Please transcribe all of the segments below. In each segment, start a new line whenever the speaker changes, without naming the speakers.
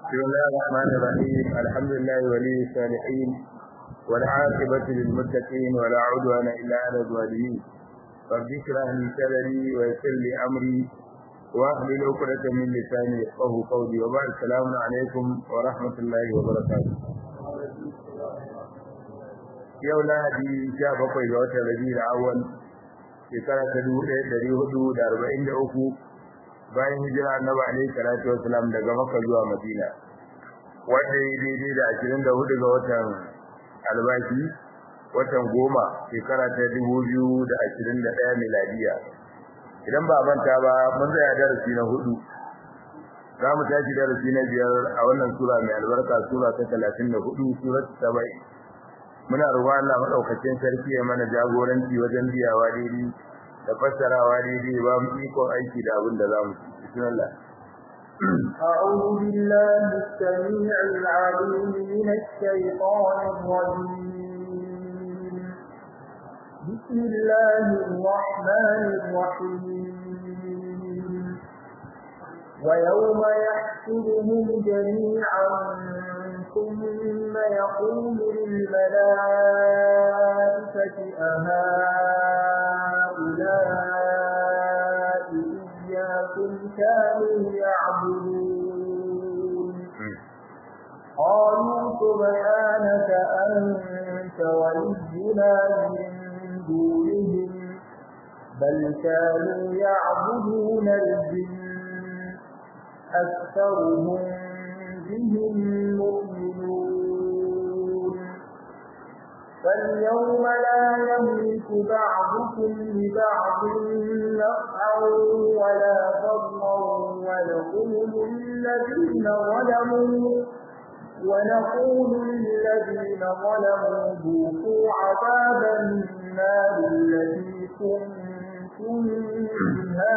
بسم الله الرحمن الرحيم الحمد لله ولي الصالحين والعاقبة للمتقين ولا عدوان إلا على الظالمين رب اشرح لي صدري ويسر لي أمري واحلل عقدة من لساني يفقهوا قولي وبعد السلام عليكم ورحمة الله وبركاته yau lahadi sha bakwai ga watan rabiul awwal shekara ta dubu ɗaya ɗari hudu da arba'in da uku bayan hijira annabi alaihi salatu wasalam daga makka zuwa madina wanda ya daidai da ashirin da hudu ga watan albashi watan goma shekara ta dubu biyu da ashirin da ɗaya miladiya idan ba manta ba mun tsaya darasi na hudu za mu tashi darasi na biyar a wannan sura mai albarka sura ta talatin da hudu surat saba'i muna roƙon Allah madaukakin sarki ya mana jagoranci wajen biyawa daidai da fassarawa daidai ba mu iko aiki da abin da zamu ci bismillah
أعوذ بالله السميع العليم من الشيطان الرجيم بسم الله الرحمن الرحيم ويوم يحشرهم جميعا ثم يقول للملائكة أهؤلاء إياكم كانوا يعبدون قالوا سبحانك أنت ولينا من دونهم بل كانوا يعبدون الجن أكثرهم بهم مؤمنون فاليوم لا يملك بعضكم لبعض نفعا ولا ضرا ونقول للذين ظلموا ونقول للذين ظلموا ذوقوا عذاب النار التي كنتم بها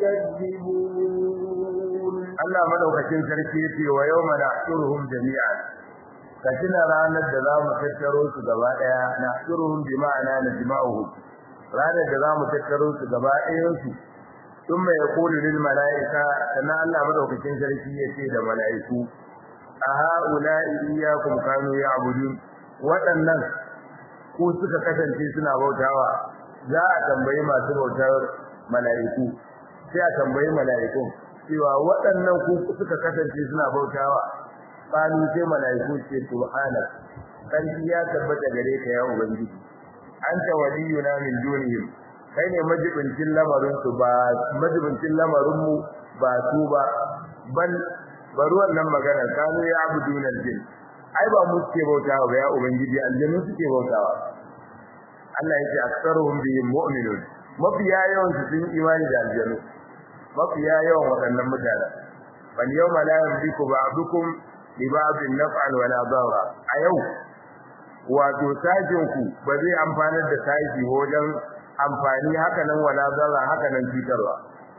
تكذبون
Allah madaukakin sarki yace wa yawma nahshuruhum jami'an kacina ranar da za mu tattaro su gaba daya nahshuruhum bi ma'ana najma'uhum ranar da za mu tattaro su gaba ɗayan su thumma yaqulu lil mala'ika sannan Allah madaukakin sarki yace da mala'iku a ha'ula'i iyyakum kanu ya'budun waɗannan ku suka kasance suna bautawa za a tambayi masu bautar mala'iku sai a tambayi mala'ikun cewa waɗannan ku suka kasance suna bautawa qalu sai malaiku ce subhana sarki ya tabbata gare ka ya ubangiji anta waliyuna min dunihim kai ne majibincin lamarin su ba majibincin lamarin mu ba su ba bal bari wannan magana kanu ya abuduna aljin ai ba mu suke bautawa ba ya ubangiji aljinu suke bautawa Allah yake aksaruhum bihim mu'minun mafiya yawan su sun imani da aljanu mafiya yawan waɗannan mutane bal yawma la yamliku ba'dukum li ba'din naf'an wala darra a yau wato sajin ku ba zai amfanar da saji wajen amfani haka nan wala darra haka nan cutarwa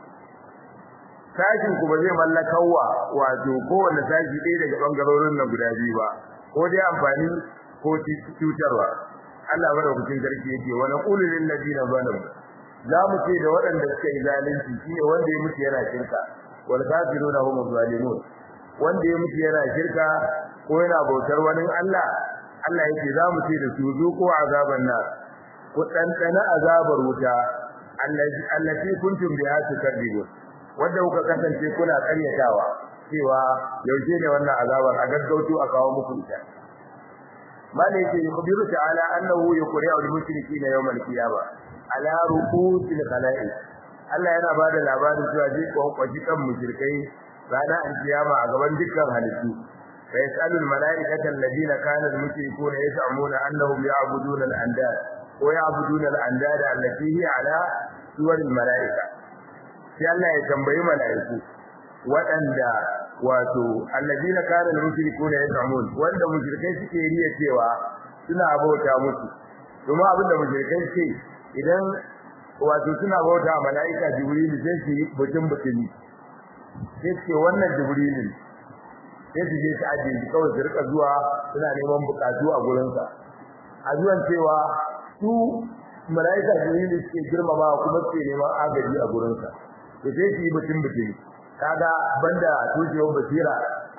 sajin ku ba zai mallakawa wato kowanne saji ɗaya daga bangarorin nan guda biyu ba ko dai amfani ko cutarwa Allah madaukakin sarki yake wa naqulu lil ladina zalamu za mu ce da waɗanda suka yi zalunci shine wanda ya mutu yana shirka wal kafiruna hum zalimun wanda ya mutu yana shirka ko yana bautar wani Allah Allah yake za mu ce da su zuko azaban nar ku ɗanɗana azabar wuta allati kuntum biha tukadzibun wanda kuka kasance kuna ƙaryatawa cewa yaushe ne wannan azabar a gaggauto a kawo muku ita malaka yukhbiru ta'ala annahu yuqri'u al-mushrikeena yawm al-qiyamah ala ru'usil khalaiq Allah yana bada labarin cewa zai kwankwaci kan mushrikai ranar alkiyama a gaban dukkan halittu fa yasalu almalaikata alladhina kana almushrikuna yas'amuna annahum ya'buduna al-andad wa ya'buduna al-andad allati hiya ala suwar almalaika sai Allah ya tambayi malaiku waɗanda wato alladhina kana almushrikuna yas'amun wanda mushrikai suke riya cewa suna bauta musu kuma abinda mushrikai ce idan wato suna bauta mala'ika jibril sai su yi butun butuni sai ce wannan jibril sai su je su aje shi kawai su rika zuwa suna neman bukatu a gurinsa a zuwan cewa su mala'ika jibril suke girmama kuma suke neman agaji a gurinsa to sai su yi butun butuni kaga banda tushewar basira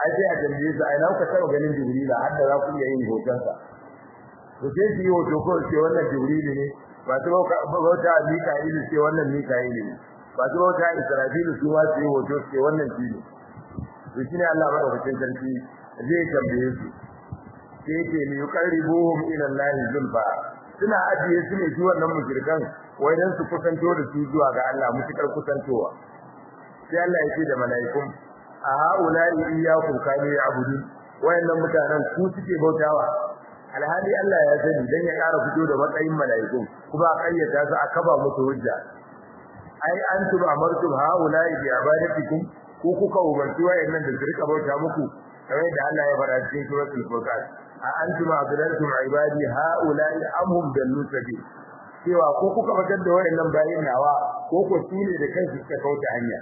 ai sai a tambaye su ai na kuka taɓa ganin jibrila har da za ku iya yin hotonsa to sai su yi hoto ko ce wannan jibrilu ne ba su bauta mika'ilu ce wannan mika'ilu ne ba su bauta israfilu su ma su yi hoto ce wannan shi ne to shi ne Allah madaukakin sarki zai tambaye su sai yake ne yuqarribuhum ila Allah zulfa suna ajiye su ne su wannan mushrikan wai dan su kusanto da su zuwa ga Allah mutukar kusantowa sai Allah ya ce da mala'ikun a haula'i iyyakum kanu ya'budun wayannan mutanen ku suke bautawa alhali Allah ya sani dan ya ƙara fito da matsayin mala'ikun kuma a kayyata su a kaba musu hujja ai antum amartum haula'i bi ibadatikum ko kuka umarci wayannan da su rika bauta muku kamar da Allah ya fara cikin suratul furqan a antum adlaltum ibadi haula'i amhum dallu sabil cewa ko kuka batar da wayannan bayin nawa ko ko su ne da kansu suka kauta hanya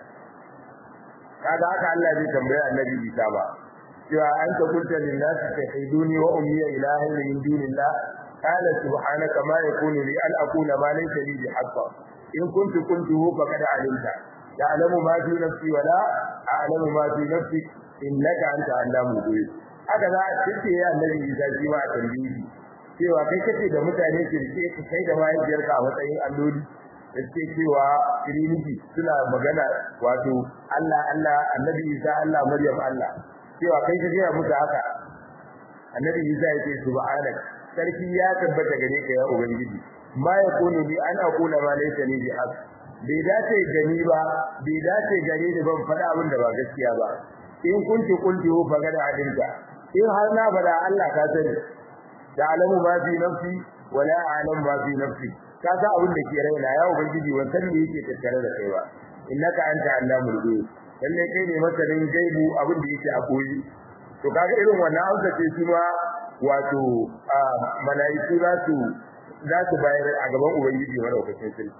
kaga haka Allah zai tambaya annabi Isa ba cewa an ta kunta lin nas tahiduni wa ummi ilahin min dunillah qala subhanaka ma yakunu li an aqula ma laysa li bihaqq in kuntu kuntuhu faqad alimta ta'lamu ma fi nafsi wa la a'lamu ma fi nafsi innaka anta allamul ghuyub haka za a ce ya annabi Isa shi ma a tambayi cewa kai kace da mutane ke rike ka kai da mahaifiyarka a matsayin alloli da suke cewa trinity suna magana wato Allah Allah annabi Isa Allah Maryam Allah cewa kai ka gaya musu haka annabi Isa ya ce subhanak sarki ya tabbata gare ka ya ubangiji ma yakunu bi an aqula ma laysa li bihaq bai dace gani ba bai dace gare ni ban faɗa abin da ba gaskiya ba in kunti kunti fa gada adinka in har na faɗa Allah ka sani da alamu ma fi nafsi wala a'lam ma fi nafsi ka sa abin da ke raina ya ubangiji ban san me yake tattare da kai ba innaka anta allamul ghuyub lalle kai ne masanin gaibu abin da yake a koyi to kaga irin wannan amsa ce shi ma wato malaiku za su za su bayar a gaban ubangiji madaukakin sarki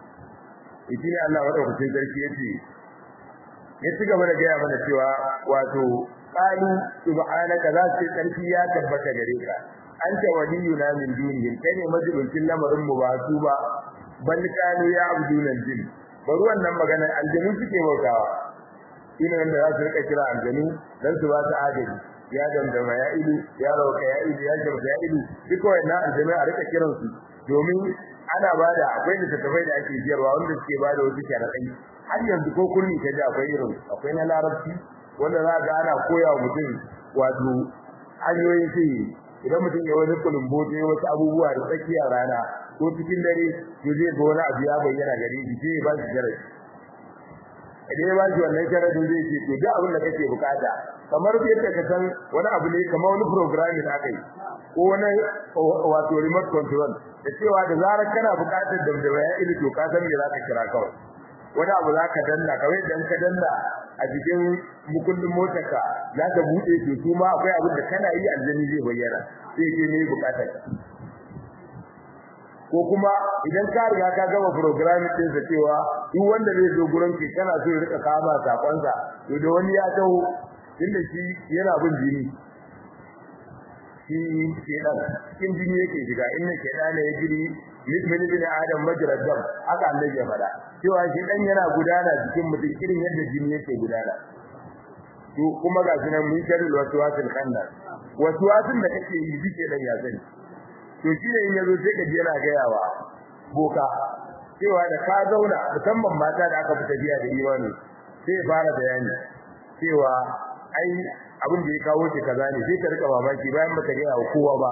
idan Allah madaukakin sarki yace ya ci gaba da gaya mana cewa wato qalu subhanaka za su sarki ya tabbata gare ka anta waliyuna min dunihim kai ne majibincin lamarin mu ba su ba bal kanu ya abduna jin bari wannan magana aljanu suke bautawa shine wanda za su rika kira aljanu dan su ba su agaji ya dandama ya ilu ya rauka ya ilu ya jamsa ya ilu duk wannan aljanu a rika kiran su domin ana bada akwai littattafai da ake jiyarwa wanda suke bada wasu sharaɗai har yanzu ko kurmi ta ji akwai irin akwai na larabci wanda za ga ana koya wa mutum wato hanyoyin sihiri idan mutum ya wani kulumbote wasu abubuwa da tsakiyar rana ko cikin dare to zai ga wani abu ya bayyana gare shi sai ya ba shi sharadi idan ya ba shi wannan sharadin zai ce to duk abin da kake bukata kamar yadda ka san wani abu ne kamar wani programming da aka yi ko wani wato remote control da cewa da zarar kana bukatar damdama ya ili to ka san me za ka kira kawai wani abu za ka danna kawai idan ka danna a cikin mukullin motarka za ka buɗe to su ma akwai abin da kana yi aljani zai bayyana sai ke ne bukatar ka ko kuma idan ka riga ka gama programming din sa cewa duk wanda zai zo gurin ki kana so ya rika kama sakon sa to da wani ya taho inda shi yana bin jini shi shedan cikin jini yake shiga inna shedana ya jiri min bin adam majrad dam haka Allah ya fada cewa shedan yana gudana cikin mutum irin yadda jini yake gudana to kuma ga sunan mun sharri waswasil khannas waswasin da kake yi bike dan ya sani to shi ne in yazo sai ka ji yana gayawa boka cewa da ka zauna musamman mata da aka fita biya da imani sai fara bayani cewa ai abin da ya kawo shi kaza ne sai ka rika mamaki bayan baka ga kowa ba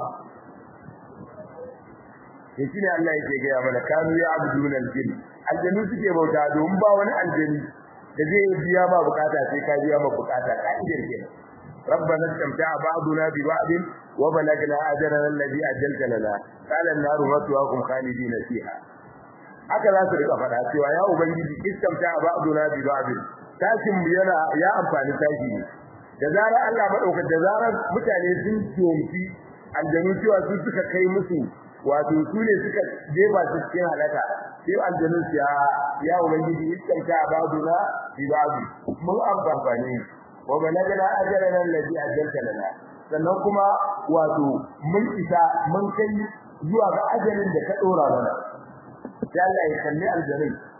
to shi ne Allah yake ga mana kanu ya abdun aljin aljanu suke bauta don ba wani aljani da zai biya ma bukata sai ka biya ma bukata ka'idar kenan ربنا استمتع بعضنا ببعض وبلغنا اجرنا الذي اجلت لنا قال النار مثواكم خالدين فيها haka za su rika faɗa cewa ya ubangiji istamta ba'duna bi ba'd tashin yana ya amfani tashi ne da zarar Allah madauka da zarar mutane sun tumfi aljanu cewa su suka kai musu wato su ne suka jefa su cikin halaka sai aljanu ya ya ubangiji istamta ba'duna bi ba'd mun amfani wa balagana ajalana alladhi ajalta lana sannan kuma wato mun isa mun kai zuwa ga ajalin da ka dora mana sai Allah ya kalli aljanai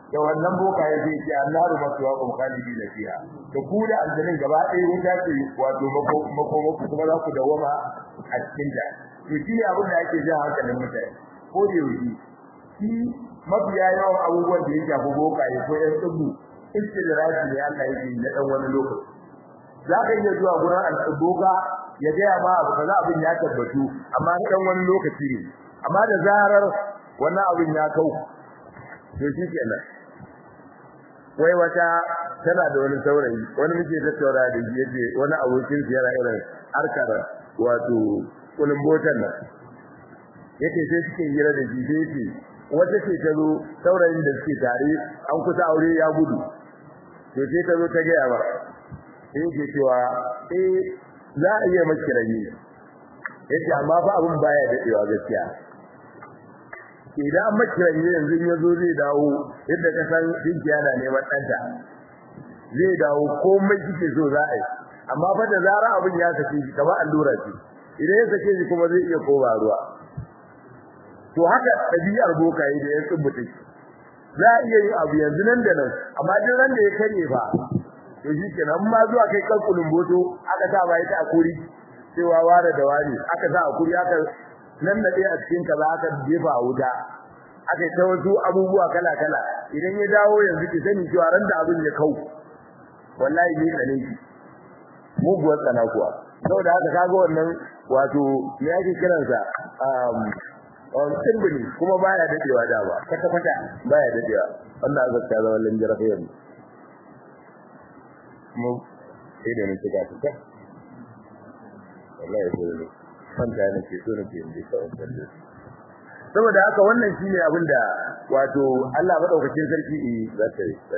da wannan boka ya ce ki annaru masuwa kum khalidina fiha da ku da aljannin gaba ɗaya wuta ce wato makoma kuma za ku dawama a cikin ta to shi abin da ake jan hankalin mutane ko da yauki shi mafiya yawan abubuwan da ya shafi boka ya ko yan tsubu istidraji ne Allah yake na dan wani lokaci za ka iya zuwa gurin al'uboka ya gaya ma abu kaza abin ya tabbatu amma dan wani lokaci ne amma da zarar wannan abin ya kau to shi kenan wai wata tana da wani saurayi wani muke tattaura da shi yace wani abokin sa yana irin harkar wato kulun botan nan yace sai suke hira da shi sai yace wata ce ta zo saurayin da suke tare an kusa aure ya gudu to sai ta zo ta gaya ba sai yake cewa eh za a iya maki rabi yace amma fa abun baya dadewa gaskiya idan an maki rabi yanzu ya zo zai dawo yadda ka san dinkiya na neman danta zai dawo komai kike so za a yi amma fa da zara abun ya sake shi kamar allura ce idan ya sake shi kuma zai iya koma ruwa to haka ɗabi'ar bokaye da ya tsubbuta za a iya yin abu yanzu nan da nan amma duk ran da ya kare fa to shi kenan ma zuwa kai kalkulin boto aka sa bai ta akuri cewa ware da wani aka sa akuri aka nan da a cikin kaza aka jefa a wuta aka ta wasu abubuwa kala kala idan ya dawo yanzu ki sani cewa ran da abin ya kau wallahi ni tsane ki muguwar tsana kuwa saboda haka kaga wannan wato me yake kiransa um on tsimbini kuma baya dadewa da ba kwata kwata baya dadewa wannan azabta zaman lanjara fa yanzu mu sai da nake ga ta wallahi sai ne fanta ne ke so nake inda ka wannan saboda haka wannan shine abin da wato Allah madaukakin sarki eh za ta yi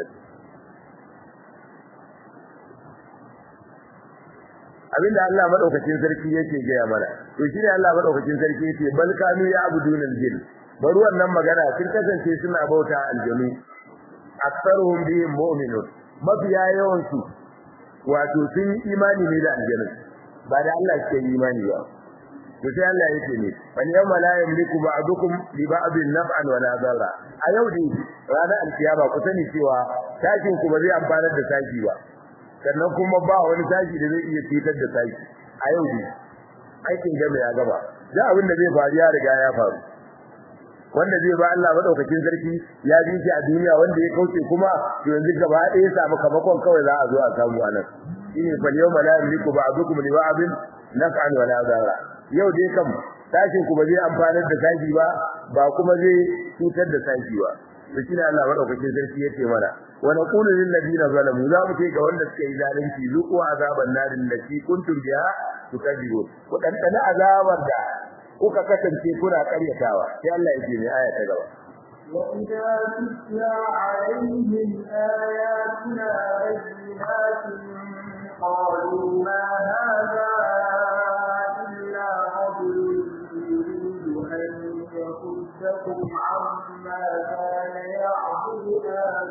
abinda Allah madaukakin sarki yake gaya mana to shine Allah madaukakin sarki yake bal kanu ya abudun aljin bari wannan magana sun kasance suna bauta aljanu aktsaruhum bihim mu'minun mafiya yawan su wato sun imani ne da aljanu ba da Allah ke imani ba to sai Allah yake ne wani yawma la yamliku ba'dukum li ba'din naf'an wa la darra a yau dai ranar alkiyama ku sani cewa tashin ku ba zai amfanar da tashi ba sannan kuma ba wani tashi da zai iya cutar da tashi a yau dai aikin gaba ya gaba da abin da zai faru ya riga ya faru wanda zai ba Allah madaukakin sarki ya ji shi a duniya wanda ya kauce kuma to yanzu gaba ɗaya ya samu kamakon kawai za a zo a samu anan shine fal yawma la yamliku ba'dukum li ba'din naf'an wa la darra yau dai kam tashin ku ba zai amfanar da tashi ba ba kuma zai cutar da tashi ba to shine Allah madaukakin sarki yace mana wa naqulu lil ladina zalamu za mu ce ga wanda suka yi zalunci zuqu azaban narin lati kuntum biha tukadibun ku dan dana azabar da kuka kasance kuna karyatawa sai Allah yake ne aya ta gaba
وإذا تتلى عليهم آياتنا بينات قالوا ما هذا إلا رجل يريد أن يصدكم عما كان يعبد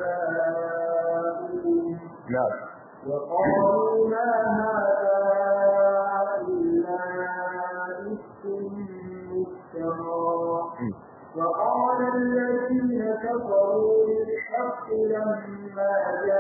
آباؤكم
na'am
وقالوا ما هذا إلا إفك مفترى وقال الذين كفروا للحق لما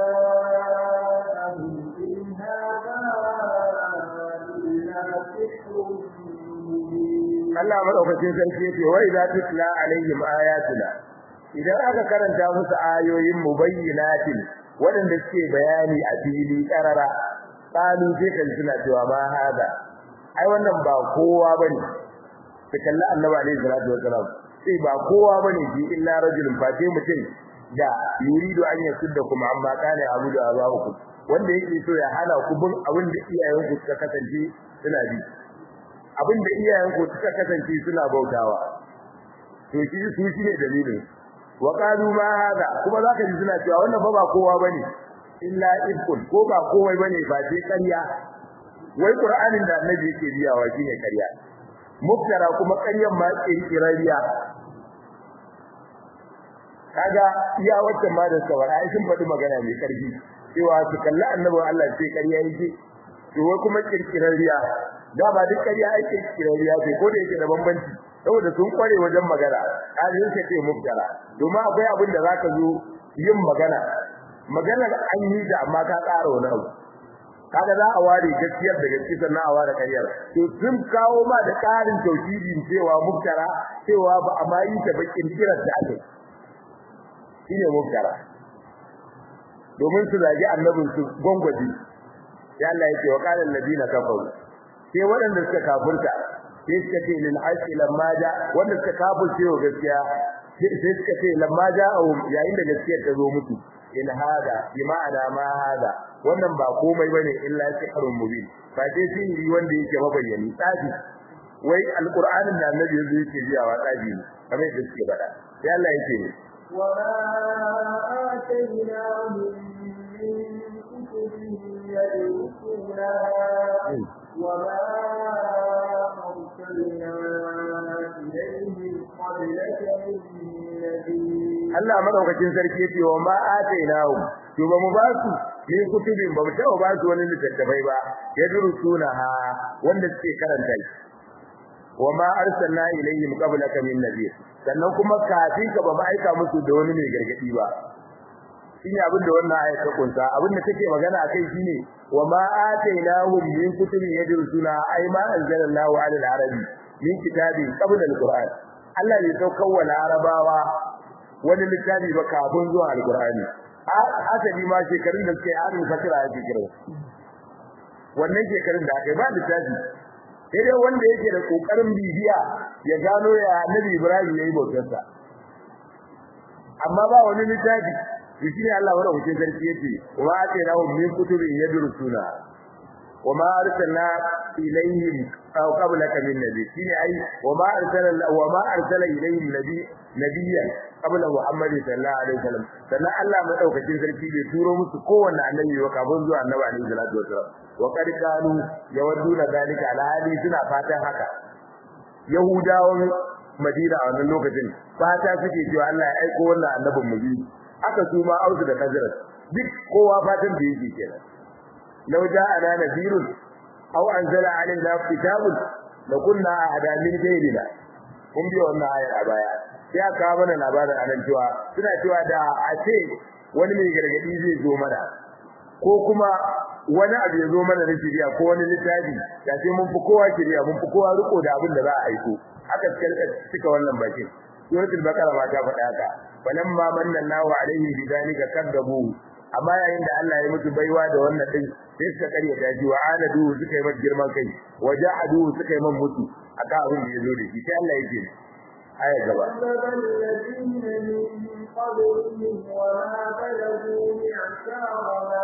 جاءهم إن هذا إلا سحر مبين
Allah madaukakin sarki yace wa idza tutla alaihim ayatuna idan aka karanta musu ayoyin mubayyinatin wadanda suke bayani a fili karara qalu sai kan suna cewa ma hada ai wannan ba kowa bane sai kalla annabi alaihi salatu wasalam sai ba kowa bane shi illa rajulun fate mutum da yuridu an yasudda kuma amma kana abudu abahukum wanda yake so ya hana ku bin abin da iyayenku suka kasance suna bi abin da iyayenku suka kasance suna bautawa to shi su shi ne dalilin wa qalu ma hada kuma zaka ji suna cewa wannan fa ba kowa bane illa ifkun ko ba kowa bane ba sai ƙarya wai qur'anin da annabi yake biyawa shine ƙarya muftara kuma ƙaryan ma kirkirariya kaga iya wacce ma da sawara ai sun faɗi magana mai ƙarfi cewa su kalli annabi Allah sai ƙarya yake to wai kuma kirkirariya da ba duk ƙarya ai kirkirariya ce ko da yake da bambanci saboda sun kware wajen magana kaje yake ce muftara domin akwai abin da zaka zo yin magana maganar an yi da amma ka ƙara wani abu kaga za a ware gaskiyar da gaskiya sannan a ware ƙaryar to sun kawo ma da ƙarin tauhidin cewa muftara cewa ba a ma yi ta bakin kirar da ake shine muftara domin su zagi annabin su gwangwaji ya Allah yake wa qala alladina kafaru sai waɗanda suka kafurta sai suka ce lil haqqi lamma ja wanda suka kafurce wa gaskiya sai suka ce lamma ja'ahum yayin da gaskiyar ta zo musu in hada bi ma'ana ma hada wannan ba komai bane illa sihrun mubin fa dai sihiri wanda yake mabayyani tsafi wai alqur'anin da annabi yazo yake biyawa tsafi ne kamar yadda suke faɗa sai Allah yake ne
وما آتيناهم من كتب يدرسونها وما أرسلنا إليهم قبلك من نذير
Allah madaukakin sarki yace wa ma atainahu to ba mu ba su ne kutubin ba mu taɓa ba su wani littattafai ba yadrusuna ha wanda suke karanta shi wa ma arsalna ilayhim qablaka min nabiy sannan kuma kafin ka ba mu aika musu da wani mai gargadi ba shine abin da wannan ayat ta kunsa abin da take magana akai shine wa ma atainahum min kutubin yadrusuna ay ma anzalallahu ala al-arabi min kitabin qabla al-qur'an Allah ne saukar wa larabawa wani littafi ba kafin zuwa alqur'ani asali ma shekarun da suke adin fatira yake kira wannan shekarun da aka yi ba littafi sai dai wanda yake da kokarin bibiya ya gano ya Nabi Ibrahim yayi bautarsa amma ba wani littafi to shine Allah wanda kuke sarki yace wa atayna hum min kutubin yadrusuna wa ma arsalna ilayhim aw qablaka min nabi shine ai wa ma arsala wa ma arsala ilayhim nabi nabiyyan qabla Muhammad sallallahu alaihi wasallam sannan Allah madaukakin sarki bai turo musu kowanne annabi ba kafin zuwa annabi alaihi salatu wasallam wa qad kanu yawadduna dalika ala hali suna fatan haka yahudawan madina a wannan lokacin fata suke cewa Allah ya aiko wannan annabin mu bi aka su ma auzu da kazirat duk kowa fatan da yake kenan law ja'ana nadirun aw anzala alaina kitabun lakunna ahada min ghayrina kun bi wannan ayar a baya sai aka kawo mana labarin anan cewa suna cewa da a ce wani mai gargadi zai zo mana ko kuma wani abu ya zo mana na shiriya ko wani littafi da sai mun fi kowa shiriya mun fi kowa riko da abin da za a aiko aka cika wannan bakin suratul baqara ma ta faɗa haka falamma manna Allahu alaihi bidalika kadzabu amma yayin da Allah ya mutu baiwa da wannan din sai suka karya daji wa anadu suka yi mata girman kai wa ja'adu suka yi man mutu akan abin da ya zo da shi sai Allah yake aya gaba
الذين من قبلهم وما بلغوا معشار ما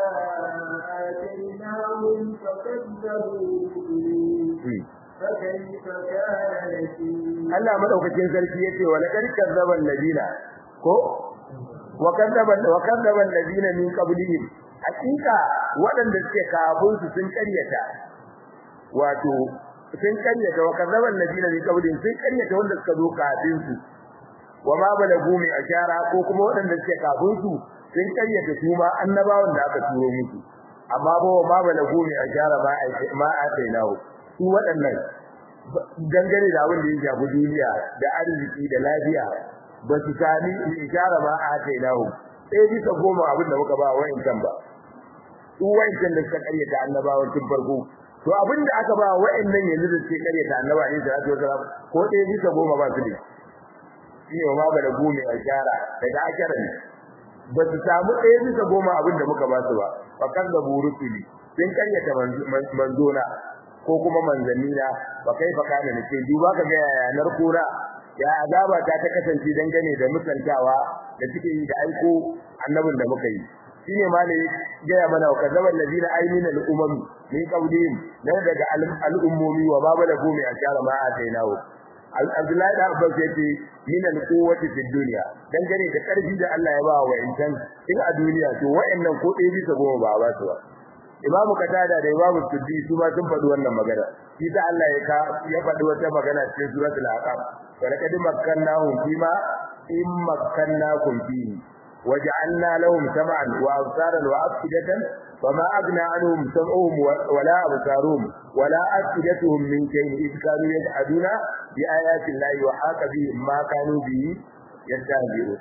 آتيناهم فكذبوا به فكيف كان نكير
Allah madaukakin sarki yace wa laqad kadzdzaba alladina ko wa kadzdzaba wa kadzdzaba alladina min qablihim hakika waɗanda suke kafin su sun karyata wato sun karyata wa kadzdzaba alladina min qablihim sun karyata wanda suka zo kafin su wa ma balagu mi ashara ko kuma waɗanda suke kafin su sun karyata su ma annabawan da aka turo musu amma ba ma balagu mi ashara ma ma atainahu su waɗannan dangane da abin da ya shafi duniya da arziki da lafiya ba su sami ishara ma a kai nahu sai bisa goma abin da muka ba wa'incan ba su wa'incan da suka karyata annabawan tun farko to abin da aka ba wa'annan yanzu da suke karyata annaba ne salatu wasalam ko ɗaya bisa goma ba su ne shi ne ma bada gome a shara daga ashara ne ba su samu ɗaya bisa goma abin da muka ba su ba fa kan da burusuli sun karyata manzona ko kuma manzannina ba kai fa kana nake duba ka ga yayanar kura ya azaba ta ta kasance dangane da musantawa da suke yi da aiko annabin da muka yi shine ma ne ga mana wa kazaba allazina aymina al-umam min qawlihim dan daga al-ummomi wa baba da gome a shara ma atainahu Abdullahi da Abbas yace min al-quwwati fi dunya dangane da karfi da Allah ya ba wa intan in a duniya to wa'annan ko ɗaya bisa goma ba ba su ba Imam Qatada da Imam Suddi su ma sun faɗi wannan magana shi da Allah ya ka ya faɗi wata magana cikin suratul Aqab wa laqad makkannahum fima in makkannakum fihi waja'alna lahum sam'an wa absaran wa afidatan fama aghna anhum sam'uhum wala absaruhum wala afidatuhum min shay'in id kanu yaj'aluna bi ayati llahi wa haqa bihim ma kanu bihi yastahzi'un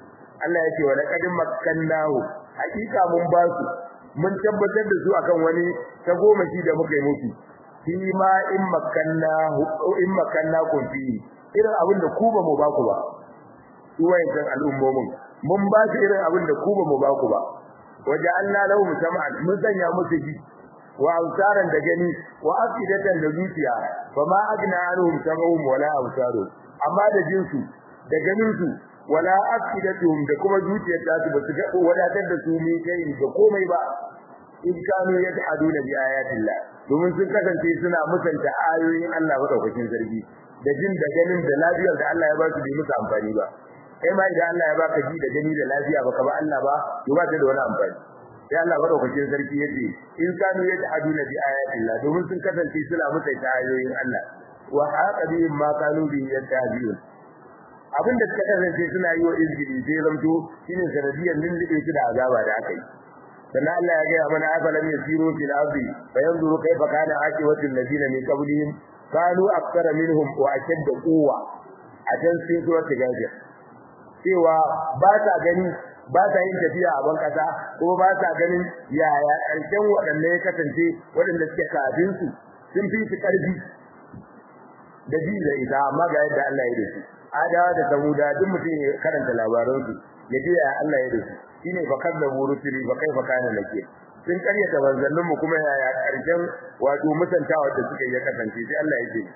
Allah yake wa laqad makkannahu hakika mun ba su mun tabbatar da su akan wani ta goma shi da muka yi musu shi ma in makkannahu in makkannakum fi irin abin da ku ba mu ba ku ba su wayancan al'ummomin mun ba su irin abin da ku ba mu ba ku ba waje Allah lahu musamman mun sanya musu ji wa ausaran da gani wa afidatan da zuciya fa ma agna anhum sam'uhum wala absaruhum amma da jinsu da ganin su wala afidatuhum da kuma zuciyar ta su basu ga wadatar da su mi kai da komai ba in kanu yad'aduna bi ayatillah domin sun kasance suna musanta ayoyin Allah madaukakin sarki da jin da ganin da lafiyar da Allah ya ba su bai musu amfani ba kai ma idan Allah ya baka ji da gani da lafiya baka ba Allah ba to ba ta da wani amfani sai Allah madaukakin sarki yace in kanu yad'aduna bi ayatillah domin sun kasance suna musanta ayoyin Allah wa haqa bihim ma kanu bi yastahzi'un abin da suka kasance suna yi wa izgili sai zamto shine sanadiyar lullube su da azaba da aka yi sannan Allah ya gaya mana afalam yasiru fil ardi fayanzuru kayfa kana aqibatu alladhina min qablihim kanu akthara minhum wa ashadda quwwa a can sai su wata gaje cewa ba ta gani ba ta yin tafiya a ban kasa kuma ba ta ganin yaya ƙarshen waɗanda ya kasance waɗanda suke kafin su sun fi su ƙarfi da ji da ita amma ga yadda Allah ya dace adawa da samuda duk mutum ya karanta labaransu ya ji ya Allah ya dace shine fa kadzabu rusuli fa kaifa kana nake sun karyata manzannin mu kuma yaya karshen wato musantawa da suka yi kasance sai Allah ya ce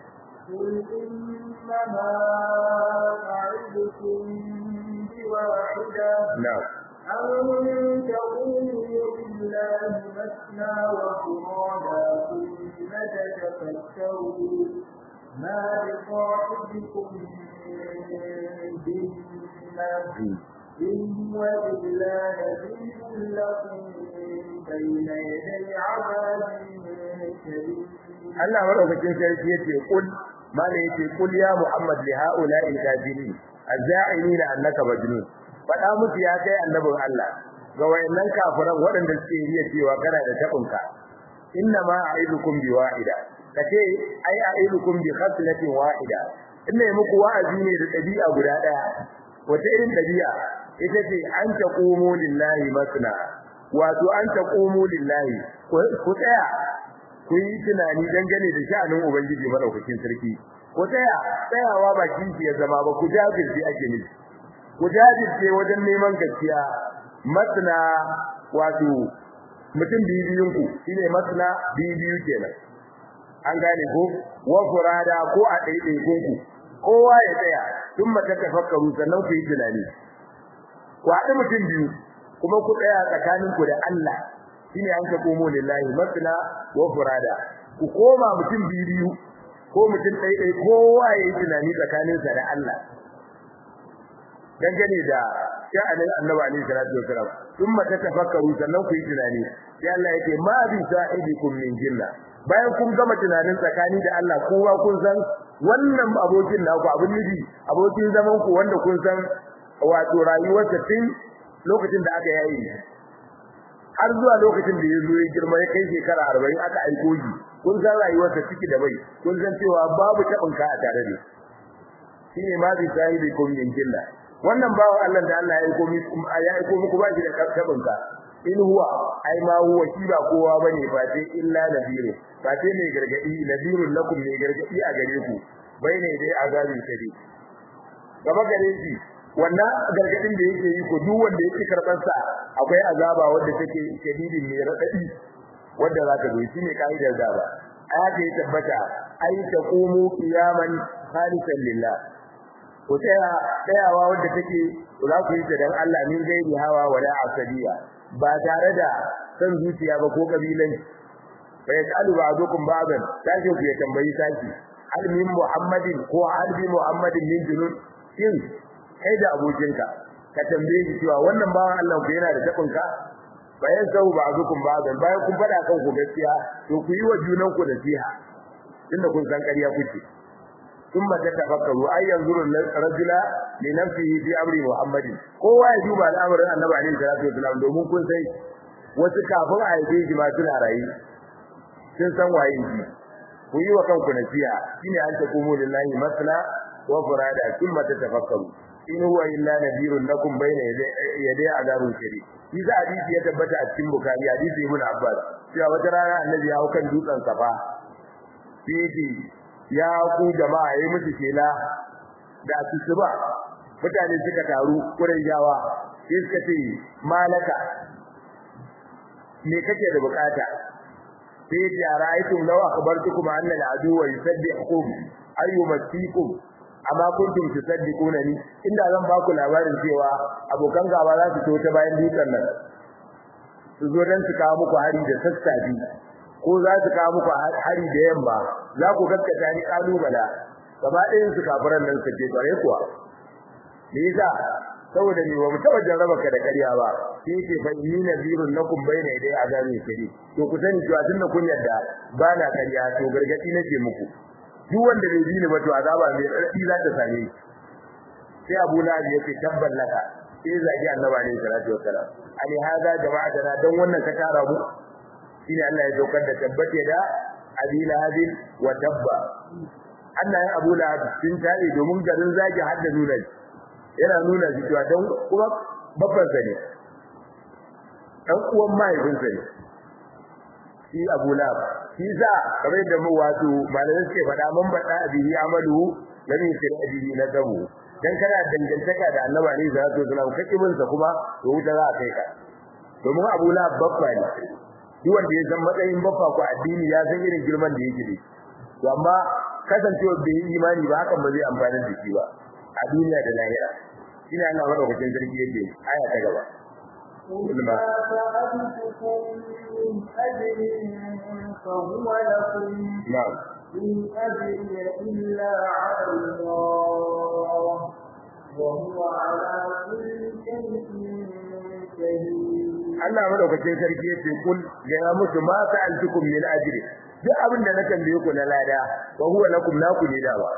إنما أعدكم بواحدة
na'am
أن تقولوا لله مثنى وفرادا ثم تتفكروا ما بصاحبكم من جنة إن هو إلا نذير لكم بين يدي عذاب شديد
Allah madaukakin sarki yace kul mala yace kul ya Muhammad li haula il kafirin azza'inina annaka majnun fada musu ya kai annabin Allah ga wayannan kafiran waɗanda suke riya cewa kana da tabinka inna ma a'idukum bi wahida kace ai a'idukum bi khaslatin wahida inna muku wa'azi ne da dabi'a guda daya wata irin dabi'a ita ce an taqumu lillahi masna wato an taqumu lillahi ku tsaya ku yi tunani dangane da sha'anin ubangiji madaukakin sarki ku tsaya tsayawa ba kinki ya zama ba ku jajirce ake nufi ku jajirce wajen neman gaskiya masna wato mutum biyu biyun ku shine masna biyu biyu kenan an gane ko wa furada ko a ɗaiɗaikun ku kowa ya tsaya tun mata tafakkaru sannan ku yi tunani ku haɗu mutum biyu kuma ku tsaya tsakaninku da Allah shine an ka komo lillahi masna wa furada ku koma mutum biyu ko mutum ɗaiɗai kowa ya yi tunani tsakaninsa da Allah dangane da sha'anin annabi alaihi salatu wasalam thumma tatafakkaru sannan ku yi tunani sai Allah yake ma bi sa'ibikum min jinna bayan kun gama tunanin tsakani da Allah kowa kun san wannan abokin naku abin nufi abokin zaman ku wanda kun san wato rayuwarsa tun lokacin da aka yayi har zuwa lokacin da ya zo ya girma ya kai shekara 40 aka aiko shi kun san rayuwarsa ciki da bai kun san cewa babu tabin ka a tare da shi shine ma bi sahibikum min jinna wannan bawo Allah da Allah ya aiko muku ya aiko muku ba shi da tabin ka in huwa ai ma huwa shi ba kowa bane fa sai illa nadiru fa sai mai gargadi nadirul lakum mai gargadi a gare ku bayne dai azabin shadi gaba gare shi wannan gargadin da yake yi ko duk wanda yake karban sa akwai azaba wanda take shadidin mai radadi wanda za ta zo shi ne kaidar azaba aya ya tabbata ai taqumu qiyaman khalisan lillah ko tsaya tsayawa wanda take za ku yi ta dan Allah min gairi hawa wala asabiya ba tare da san zuciya ba ko kabilan fa yasalu ba'dukum ba'dan sai ku ya tambayi saki hal min muhammadin ko hal bi muhammadin min junun shin kai da abokinka ka tambaye shi cewa wannan bawan Allah ku yana da tabinka bayan sau ba azukum ba'dan bayan kun fada kan ku gaskiya to ku yi wa junan ku nasiha tunda kun san ƙarya kuke ثم تتفكروا أي ينظر الرجل لنفسه في أمر محمد kowa ya duba al'amarin Annabi alaihi salatu wasallam domin kun sai wasu kafin a yi shi ma suna rayi sun san waye shi ku yi wa kanku nasiha shine an ta kumu lillahi masna wa furada thumma tatafakkaru in huwa illa nadirun lakum bayna yaday azabun shari shi za hadisi ya tabbata a cikin bukhari hadisi ibn abbas cewa wata rana annabi ya hau kan dutsen safa sai ya ku jama'a yayi musu kela da asuba mutane suka taru kuren yawa sai suka ce malaka me kake da bukata sai ya ce ra'aytum law akhbartukum anna al-adu wa yusabbihukum ayyumatikum amma kuntum tusaddiquna ni inda zan ba ku labarin cewa abokan gaba za su to ta bayan dutsen nan su zo dan su kawo muku hari da sassafe ko za su kawo muku hari da yamma za ku gaskata ni kalubala gaba ɗayan su kafiran nan suke kware kuwa me yasa saboda ni ba mu taba jarraba ka da ƙarya ba sai ce fa inni nazirun lakum bayna yaday azabi shari to ku sani cewa tunda kun yarda ba na ƙarya to gargadi nake muku duk wanda bai bi ni ba to azaba mai raɗi za ta same shi sai Abu Lahab ya ce tabban laka sai zagi Annabi alaihi salatu wassalam ali hada jama'atana dan wannan ka tara mu shine Allah ya daukar da tabbate da Abi Lahab wa tabba Allah ya Abu Lahab sun tare domin garin zagi hadda nuna yana nuna shi cewa dan kuma babban sa ne dan uwan mahaifinsa ne shi Abu Lahab shi za kamar da mu wato malamai suke faɗa mun bada bihi amalu lam yusir bihi nadabu dan kana dangantaka da Annabi Ali sallallahu alaihi wasallam kake bin sa kuma to wuta za a kai ka domin Abu Lahab babba ne duk wanda ya san matsayin babba ko addini ya san irin girman da yake da to amma kasancewa bai yi imani ba hakan ba zai amfani da shi ba a duniya da lahira shine Allah madaukakin sarki yake aya ta gaba
ما سألتكم من أجر فهو لكم
na'am
إن أجري إلا على الله وهو على كل شيء شهيد
Allah madaukakin sarki yace kul ga musu ma sa'altukum min ajri duk abin da na tambaye ku na lada wa huwa lakum naku ne dawa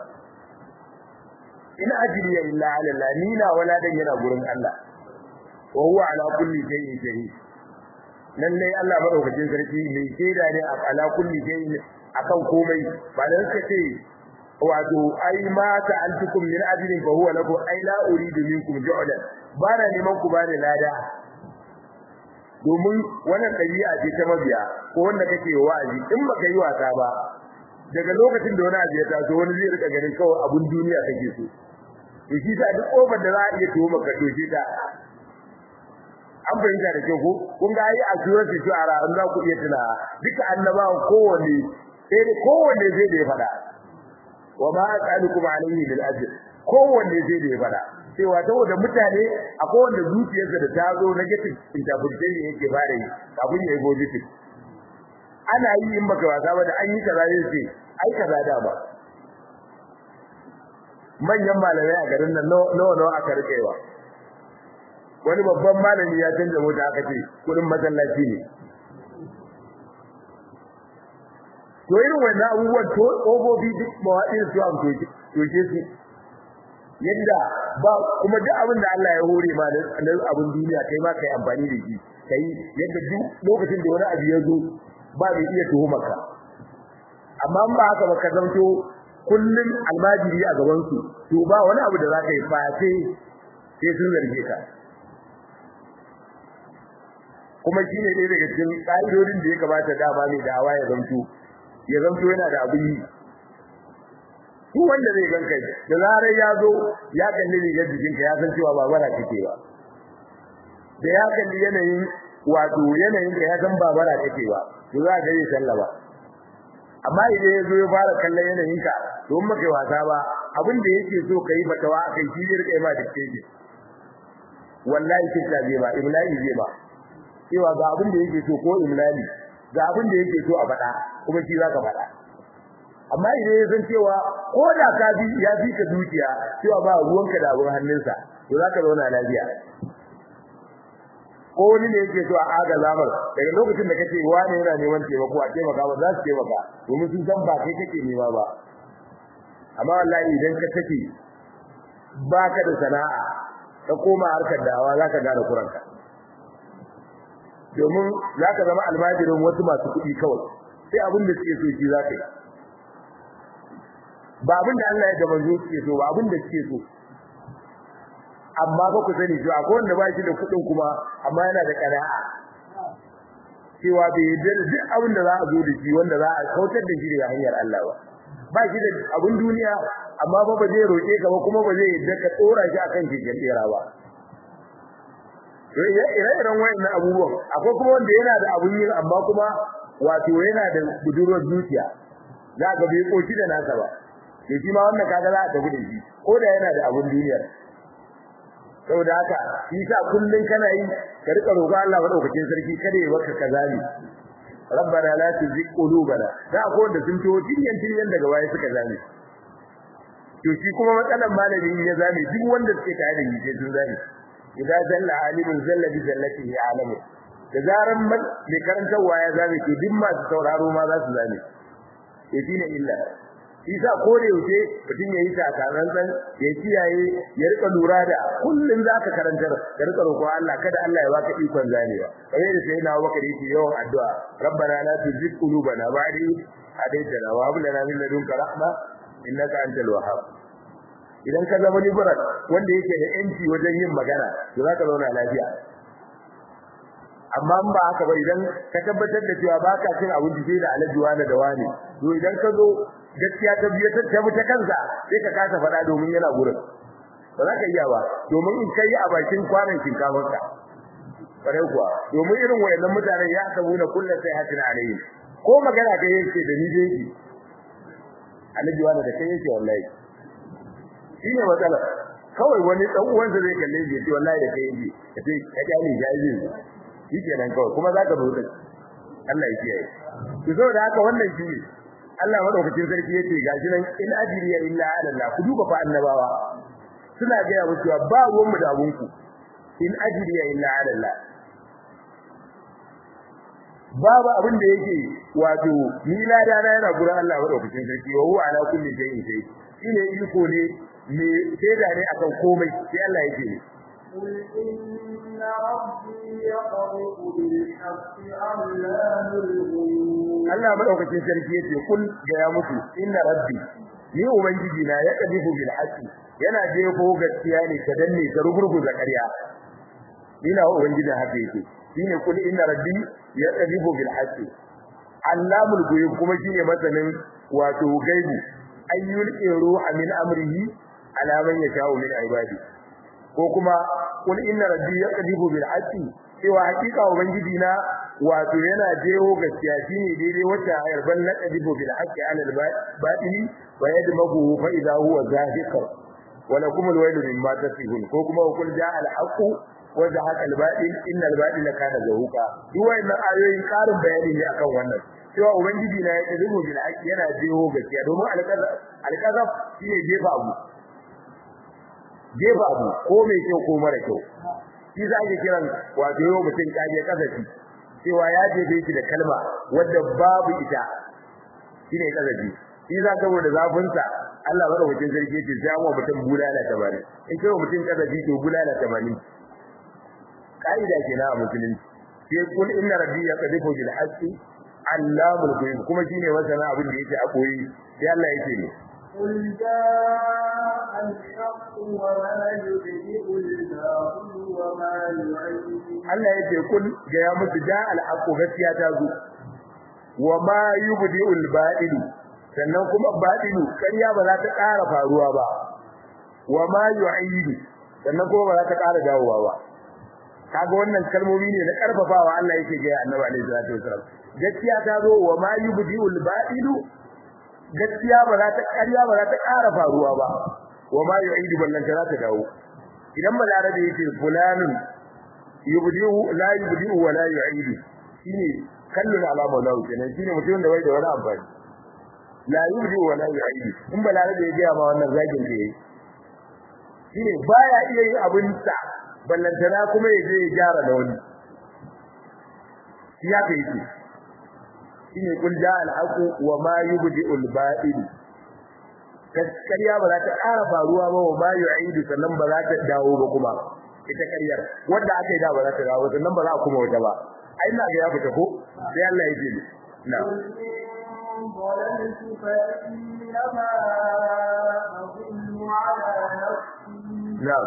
in ajri illa ala Allah ni na wala dan yana gurin Allah wa huwa ala kulli shay'in shahid lalle Allah madaukakin sarki mai shaida ne a ala kulli shay'in akan komai ba dan suka ce wato ai ma sa'altukum min ajrin fa huwa lakum ai la uridu minkum ju'lan ba na neman ku bani lada domin wannan ɗabi'a ce ta mabiya ko wanda kake wa'azi in baka yi wasa ba daga lokacin da wani abu ya taso wani zai rika ganin kawai abun duniya kake so to shi ta duk kofar da za a iya tuwo maka doke ta an fahimta da kyau ko kun ga ai a surar shu'ara an za ku iya tuna duka annabawan kowanne sai da kowanne zai da ya faɗa wa ma as'alukum alayhi bil ajr kowanne zai da ya faɗa cewa saboda mutane akwai wanda zuciyarsa da ta zo negative interpretation yake fara yi kafin ya yi positive ana yi in baka wasa ba da an yi kaza zai ce ai kaza da ba manyan malamai a garin nan nawa nawa aka rikewa wani babban malami ya canza mota aka ce kudin masallaci ne to irin wannan abubuwan to tsofofi duk mawaɗin su am toke su yadda ba kuma duk abin da Allah ya hore ma na abin duniya kai ma kai amfani da shi kai yadda duk lokacin da wani abu ya zo ba mai iya tuhumar ka amma ba haka ba ka zanto kullun almajiri a gaban su to ba wani abu da za ka yi fa sai sai sun zarge ka kuma shine ɗaya daga cikin ƙa'idodin da ya kamata dama mai da'awa ya zanto ya zanto yana da abin yi duk wanda zai ganka da zarar ya zo ya kalli rigar jikinka ya san cewa ba bara kake ba da ya kalli yanayin wato yanayin ka ya san ba bara kake ba to za ka yi sallaba amma idan ya zo ya fara kallon yanayin ka to in maka wasa ba abin da yake so kai fatawa akai shi zai rika ma dake shi wallahi kinta zai ba imla'i zai ba cewa ga abin da yake so ko imlali ga abin da yake so a faɗa kuma shi zaka faɗa amma idan ya san cewa ko da ka bi ya fi ka dukiya cewa ba ruwanka da abin hannunsa to zaka zauna lafiya ko wani ne yake so a aga zamar daga lokacin da kake wani yana neman taimako a taimaka ba za su taimaka domin sun san ba kai kake nema ba amma wallahi idan ka take baka da sana'a ka koma harkar dawa zaka gane kuranka domin zaka zama almajirin wasu masu kuɗi kawai sai abin da suke so shi zaka yi ba abin da Allah ya da manzo suke so ba abin da suke so amma ba ku sani cewa akwai wanda ba shi da kuɗin kuma amma yana da ƙana'a cewa bai yarda da duk abin da za a zo da shi wanda za a kautar da shi daga hanyar Allah ba ba shi da abin duniya amma ba ba zai roƙe ka ba kuma ba zai yarda ka tsora shi akan keken tsera ba to ire-iren wayannan abubuwan akwai kuma wanda yana da abun yin amma kuma wato yana da budurwar zuciya za ka bai koki da nasa ba to shi ma wannan kaga za a tafi da shi ko da yana da abun duniyar saboda haka shi sa kullun kana yi ka rika roƙo Allah madaukakin sarki kada ya baka kazali rabbana la tuzigh qulubana da ko da sun to tinyan tinyan daga waye suka zame to shi kuma matsalan malami ya zame duk wanda suke tare da shi sun zame idan zalla alimun zalla bi zallatihi alamu da zaran mai karantarwa ya zame to duk masu sauraro ma za su zame to shine illa isa ko da yaushe mutum yayi takatsantsan ya kiyaye ya rika lura da kullun zaka karantar ka rika roƙo Allah kada Allah ya baka ikon zanewa kamar da sai na Abubakar yake yawan addu'a rabbana la tuzigh qulubana ba'da idh hadaytana wa hab lana min ladunka rahma innaka antal wahhab idan ka zama liberal wanda yake da yanci wajen yin magana to zaka zauna lafiya amma ba haka ba idan ka tabbatar da cewa baka cin abinci sai da alaji wani da wani to idan ka zo gaskiya ta biye ta tabi ta kansa sai ka kasa faɗa domin yana gurin ba za ka iya ba domin in kai a bakin kwanan shinkafar ka kare kuwa domin irin wayannan mutanen ya sabu na kullu sai hatin alayhi ko magana kai yake da ni dai alaji wani da kai yake wallahi shine matsala kawai wani dan uwansa zai kalle shi ce wallahi da kai yake kace ka gane jaji shikenan kawai kuma zaka rubuta Allah ya kiyaye to saboda haka wannan shi Allah madaukakin sarki yace gashi nan in ajriya illa ala Allah ku duba fa annabawa suna ga yawo cewa ba ruwan mu da abunku in ajriya illa ala Allah babu abin da yake wato ni lada na yana gurin Allah madaukakin sarki wa huwa ala kulli shay'in shay shine iko ne me shaida ne akan komai sai Allah yake ne
قل إن ربي يقرأ بالحق علام الغيوب
Allah madaukakin sarki yace kul ga ya mutu inna rabbi ni ubangiji na ya kadifu bil haqqi yana jefo gaskiya ne ka danne ka rugurguza ƙarya ina ubangiji haka yake shine kul inna rabbi ya kadifu bil haqqi allamul ghuyub kuma shine masanin wato gaibu ayyul ruha min amrihi ala man yasha'u min ibadi ko kuma kul inna rabbi ya kadifu bil haqqi cewa hakika ubangiji na wato yana jeho gaskiya shine daidai wata ayar ban naqdibu bil haqqi ala al batili wa yadmahu fa idha huwa zahiq wa lakum al waylu mimma tasifun ko kuma kul jaa al haqqu wa zahaqa al batil inna al batila kana zahuqa duk wannan ayoyin karin bayani ne akan wannan cewa ubangiji na ya kadibu bil haqqi yana jeho gaskiya domin al qazaf al qazaf shine jefa abu jefa abu ko mai kyau ko mara kyau shi za ki kiran wato yau mutum kaje kasafi cewa ya jefe shi da kalma wadda babu ita shine kasafi shi za ka da zafin sa Allah bada wajen zargi ce sai amma mutum bulala ta bani in kai mutum kasafi to bulala ta bani kaida kenan a musulunci sai kul inna rabbi yaqdifu bil haqqi allamul ghuyub kuma shine masana abin da yake a koyi sai Allah yake ne
قل جاء الحق وما يبدئ الباطل وما يعيد
Allah yake kun ga ya musu ja al-haqu gaskiya ta zo wa ma yubdi'ul batil sannan kuma batilu ƙarya ba za ta ƙara faruwa ba wa ma yu'idu sannan kuma ba za ta ƙara dawowa ba kaga wannan kalmomi ne na karfafawa Allah yake ga Annabi alaihi salatu wasallam gaskiya ta zo wa ma yubdi'ul batilu gaskiya ba za ta ƙarya ba za ta ƙara faruwa ba wa ma yu'idu ballan ta za ta dawo idan balarabe yake fulanin yubdi'u la yubdi'u wa la yu'idu shine kallon alama lahu kenan shine mutum da bai da wani amfani la yubdi'u wa la yu'idu in balarabe ya ga ma wannan zagin da yake shine baya iya yin abin sa ballantana kuma ya je ya gyara da wani shi ya kai shi shine kul ja'a al-haqu wa ma yubdi'u al-ba'il gaskiya ba za ta ƙara faruwa ba wa ma yu'idu sannan ba za ta dawo ba kuma ita ƙaryar wanda aka yi da ba za ta dawo sannan ba za a kuma wata ba ai ina ga ya fita ko sai Allah ya ce na
ضللت فإنما أضل على نفسي
na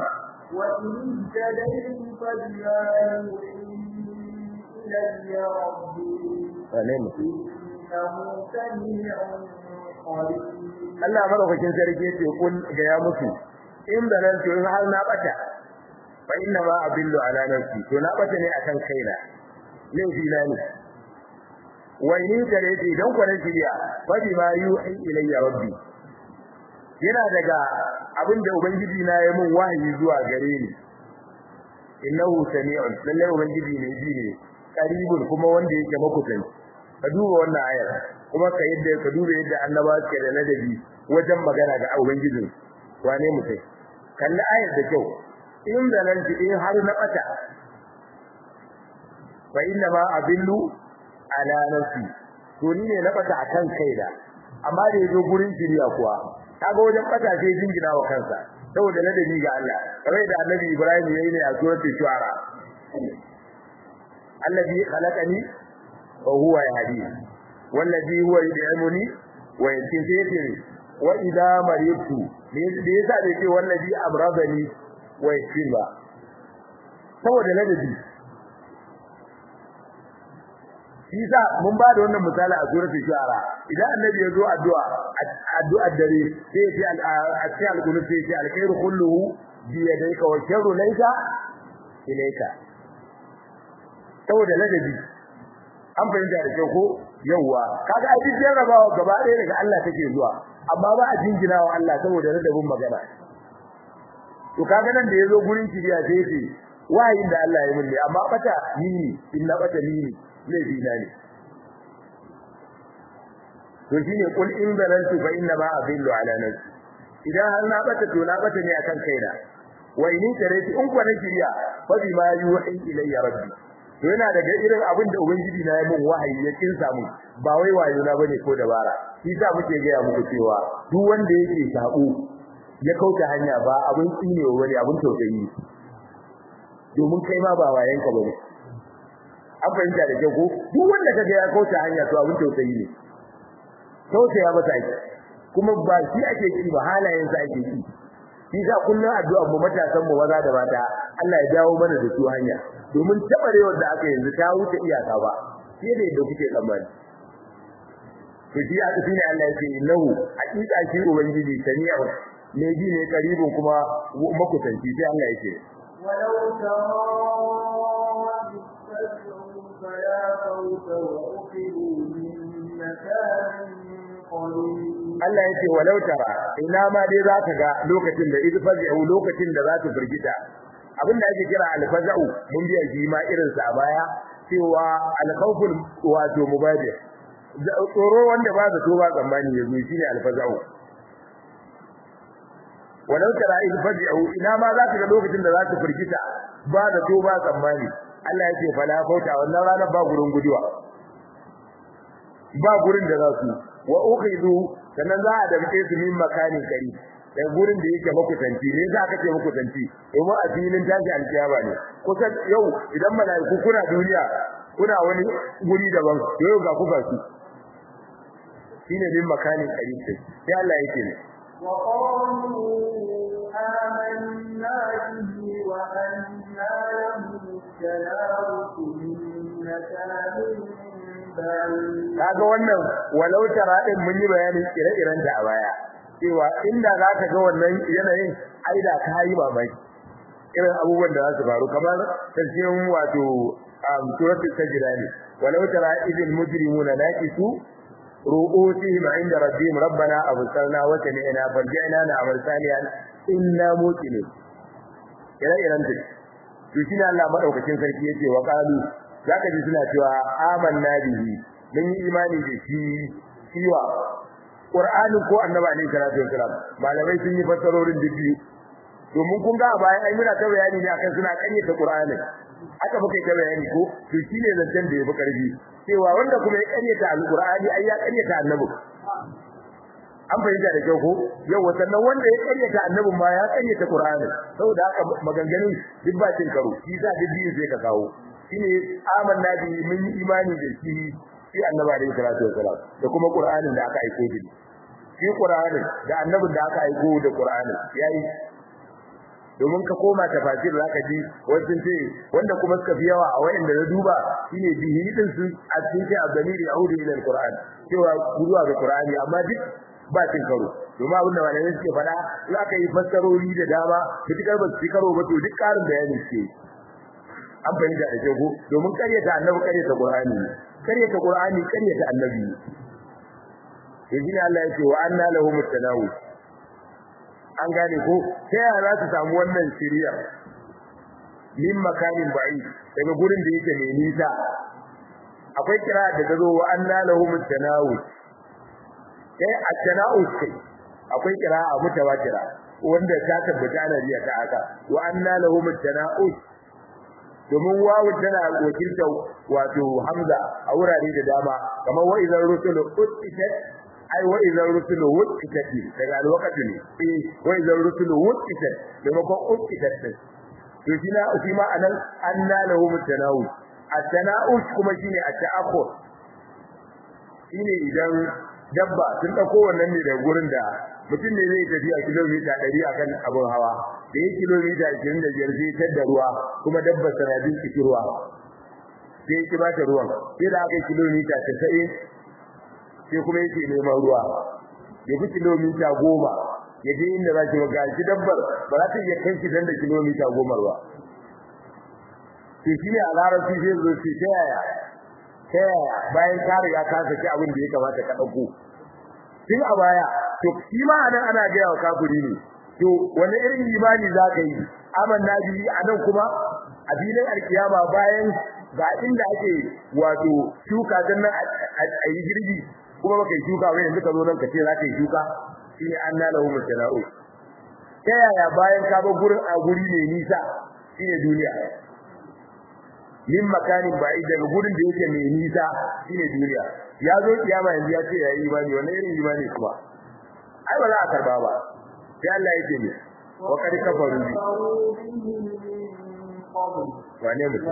وإن اهتديت فبما يوحي إلي ربي إنه سميع قريب
Allah madaukakin sarki yace kun ga ya musu in da nan to in har na bata fa inna ma abillu ala nafsi to na bata ne akan kaina laifi na ne wa in da yace idan ku ne shiriya fa bi ma yuhi ilayya rabbi yana daga abinda ubangiji na ya mun wahayi zuwa gare ni innahu sami'un lalle ubangiji ne ji ne qaribun kuma wanda yake makusanci ka duba wannan ayar kuma ka yadda ka duba yadda annaba suke da ladabi wajen magana ga ubangijin wane mutai kalli ayar da kyau in zalanti in har na bata fa inna ma abillu ala nafsi to ni ne na bata akan kaina amma da yazo gurin shiriya kuwa kaga wajen bata sai jingina wa kansa saboda ladabi ga Allah kamar da Annabi Ibrahim yayi ne a suratul shu'ara alladhi khalaqani wa huwa yahdi wallazi huwa yud'imuni wa yasqini wa idha maridtu me yasa da yake wallazi amradani wa yasqini ba saboda ladabi Isa mun ba da wannan misali a suratul shu'ara idan annabi ya zo addu'a addu'a dare sai ya ce a cikin alqunut sai ya ce alkhairu kulluhu bi yadayka wa sharru laysa ilayka saboda ladabi an fahimta da kyau ko yawa kaga a cikin jarrabawa gaba ɗaya daga Allah take zuwa amma ba a jingina wa Allah saboda ladabin magana to kaga nan da yazo gurin kiriya sai ce wayin da Allah ya mun ne amma bata ni ne in na bata ni ne laifi na ne to shine kul in zalantu fa inna ma adillu ala nafsi idan har na bata to na bata ne akan kaina wa in tarati in kwa na kiriya fa bima yuhi ilayya rabbi to yana daga irin abin da ubangiji na ya mun wahayi ya kin samu ba wai wayo na bane ko dabara shi sa muke ga muku cewa duk wanda yake sabo ya kauta hanya ba abin tsine wa bane abin tausayi domin kai ma ba wayanka bane an fahimta da kyau ko duk wanda kaga ya kauta hanya to abin tausayi ne tausaya masa ake kuma ba shi ake ki ba halayen sa ake ki shi sa kullun addu'a mu matasan mu maza da mata Allah ya dawo mana da su hanya domin tabarewar da aka yanzu ta wuce iyaka ba sai da yadda kuke tsammani to shi aka shine Allah ya ce innahu hakika shi ubangiji sami'u ne ji ne karibin kuma makusanci sai Allah ya ce
ولو ترى إذ فزعوا فلا فوت وأخذوا من مكان قريب
Allah ya ce walau tara ina ma dai za ka ga lokacin da idh fazi'u lokacin da za su firgita abin da ake kira alfaza'u mun biya shi ma irin sa a baya cewa alkhawful wato mubadir tsoro wanda ba zato ba tsammani yazo shine alfaza'u walau tara idh fazi'u ina ma za ka ga lokacin da za su firgita ba zato ba tsammani Allah ya ce fala fauta wannan ranar ba gurin guduwa ba gurin da za su wa ukhidu sannan za a damke su min makanin kari da gurin da yake makusanci ne za ka ce makusanci domin a filin tashi alkiyama ne kusa yau idan malaiku kuna duniya kuna wani guri daban yau ga ku su shine min makanin kari sai sai Allah yake ne
وقالوا آمنا به وأنا لهم التناوش من مكان بعيد
kaga wannan walau tara din mun yi bayanin ire-iren da a baya cewa inda za ka ga wannan yanayin aida ka yi mamaki irin abubuwan da za su faru kamar tafsirin wato suratul sajda ne walau tara idil mujrimuna naqisu ru'usihim 'inda rabbihim rabbana absarna wa sami'na farji'na na'mal salihan inna muqinun ire-iren da to shi ne Allah madaukakin sarki yace wa qalu zaka ji suna cewa amanna bihi mun yi imani da shi shiwa Qur'ani ko Annabi alaihi salatu wasalam malamai sun yi fassarorin biyu domin kun ga bayan ai muna ta bayani ne akan suna kanyata Qur'ani aka muka yi ta bayani ko to shine zancen da yafi karfi cewa wanda kuma ya kanyata Al-Qur'ani ai ya kanyata Annabi an fahimta da kyau ko yau sannan wanda ya karyata annabin ma ya karyata Qur'ani saboda haka maganganun duk ba cin karo shi za duk biyu sai ka kawo shine amanna bi mun yi imani da shi shi annabi alaihi salatu wasalam da kuma Qur'anin da aka aiko shi shi Qur'anin da annabin da aka aiko da Qur'anin yayi domin ka koma tafasir zaka ji wasu ce wanda kuma suka fi yawa a wayanda na duba shine bihi din su a cikin sai abdamiri yaudu ila alquran cewa zuwa ga qur'ani amma duk ba cin karo domin abin da malamai suke faɗa in aka yi fassarori da dama fitikar ba su ci karo ba to duk ƙarin bayani suke an fahimta da kyau domin karyata annabi karyata qur'ani karyata qur'ani karyata annabi yanzu ne Allah ya ce wa anna lahum at-tanawu an gane ko ta yaya za su samu wannan shiriya min makanin ba'i daga gurin da yake mai nisa akwai kira da ta zo wa anna lahum at-tanawu sai at-tanawu kai akwai kira a mutawatira wanda ta tabbata ana riya ta haka wa anna lahum at-tanawu domin wawu tana wakilta wato hamza a wurare da dama kamar wa idan rusulu utitat ai wa idan rusulu utitat daga alwaqti ne eh wa idan rusulu utitat maimakon utitat din to shi na shi ma anan anna lahu mutanawus at-tanawus kuma shine at-ta'akhur shine idan dabba sun dauko wannan ne daga gurin da mutum ne zai tafi a kilomita 100 akan abun hawa da yake kilomita 25 sai ta da ruwa kuma dabba sanadin cikin ruwa sai yake ba ta ruwan sai da aka kilomita 90 sai kuma yake neman ruwa ya fi kilomita 10 ya je inda za ki ga shi dabbar ba za ta iya kai shi dan da kilomita 10 ruwa to shi ne a larabci sai zo shi ta yaya ta yaya bayan ka riga ka saki abin da ya kamata ka dauko tun a baya to shi ma anan ana ga yawa kafiri ne to wani irin imani za ka yi amanna bi anan kuma a filin alkiyama bayan ga inda ake wato shuka dan nan a yi girbi kuma baka yi shuka ba yanzu ka zo nan ka ce za ka yi shuka shine anna lahu mutala'u ta yaya bayan ka bar gurin a guri ne nisa shine duniya min makanin ba'id daga gurin da yake mai nisa shine duniya ya zo kiyama yanzu ya ce ya yi imani wannan irin imani kuma ai ba za a karba ba sai Allah yake ne wa kad kafaru bi wane mu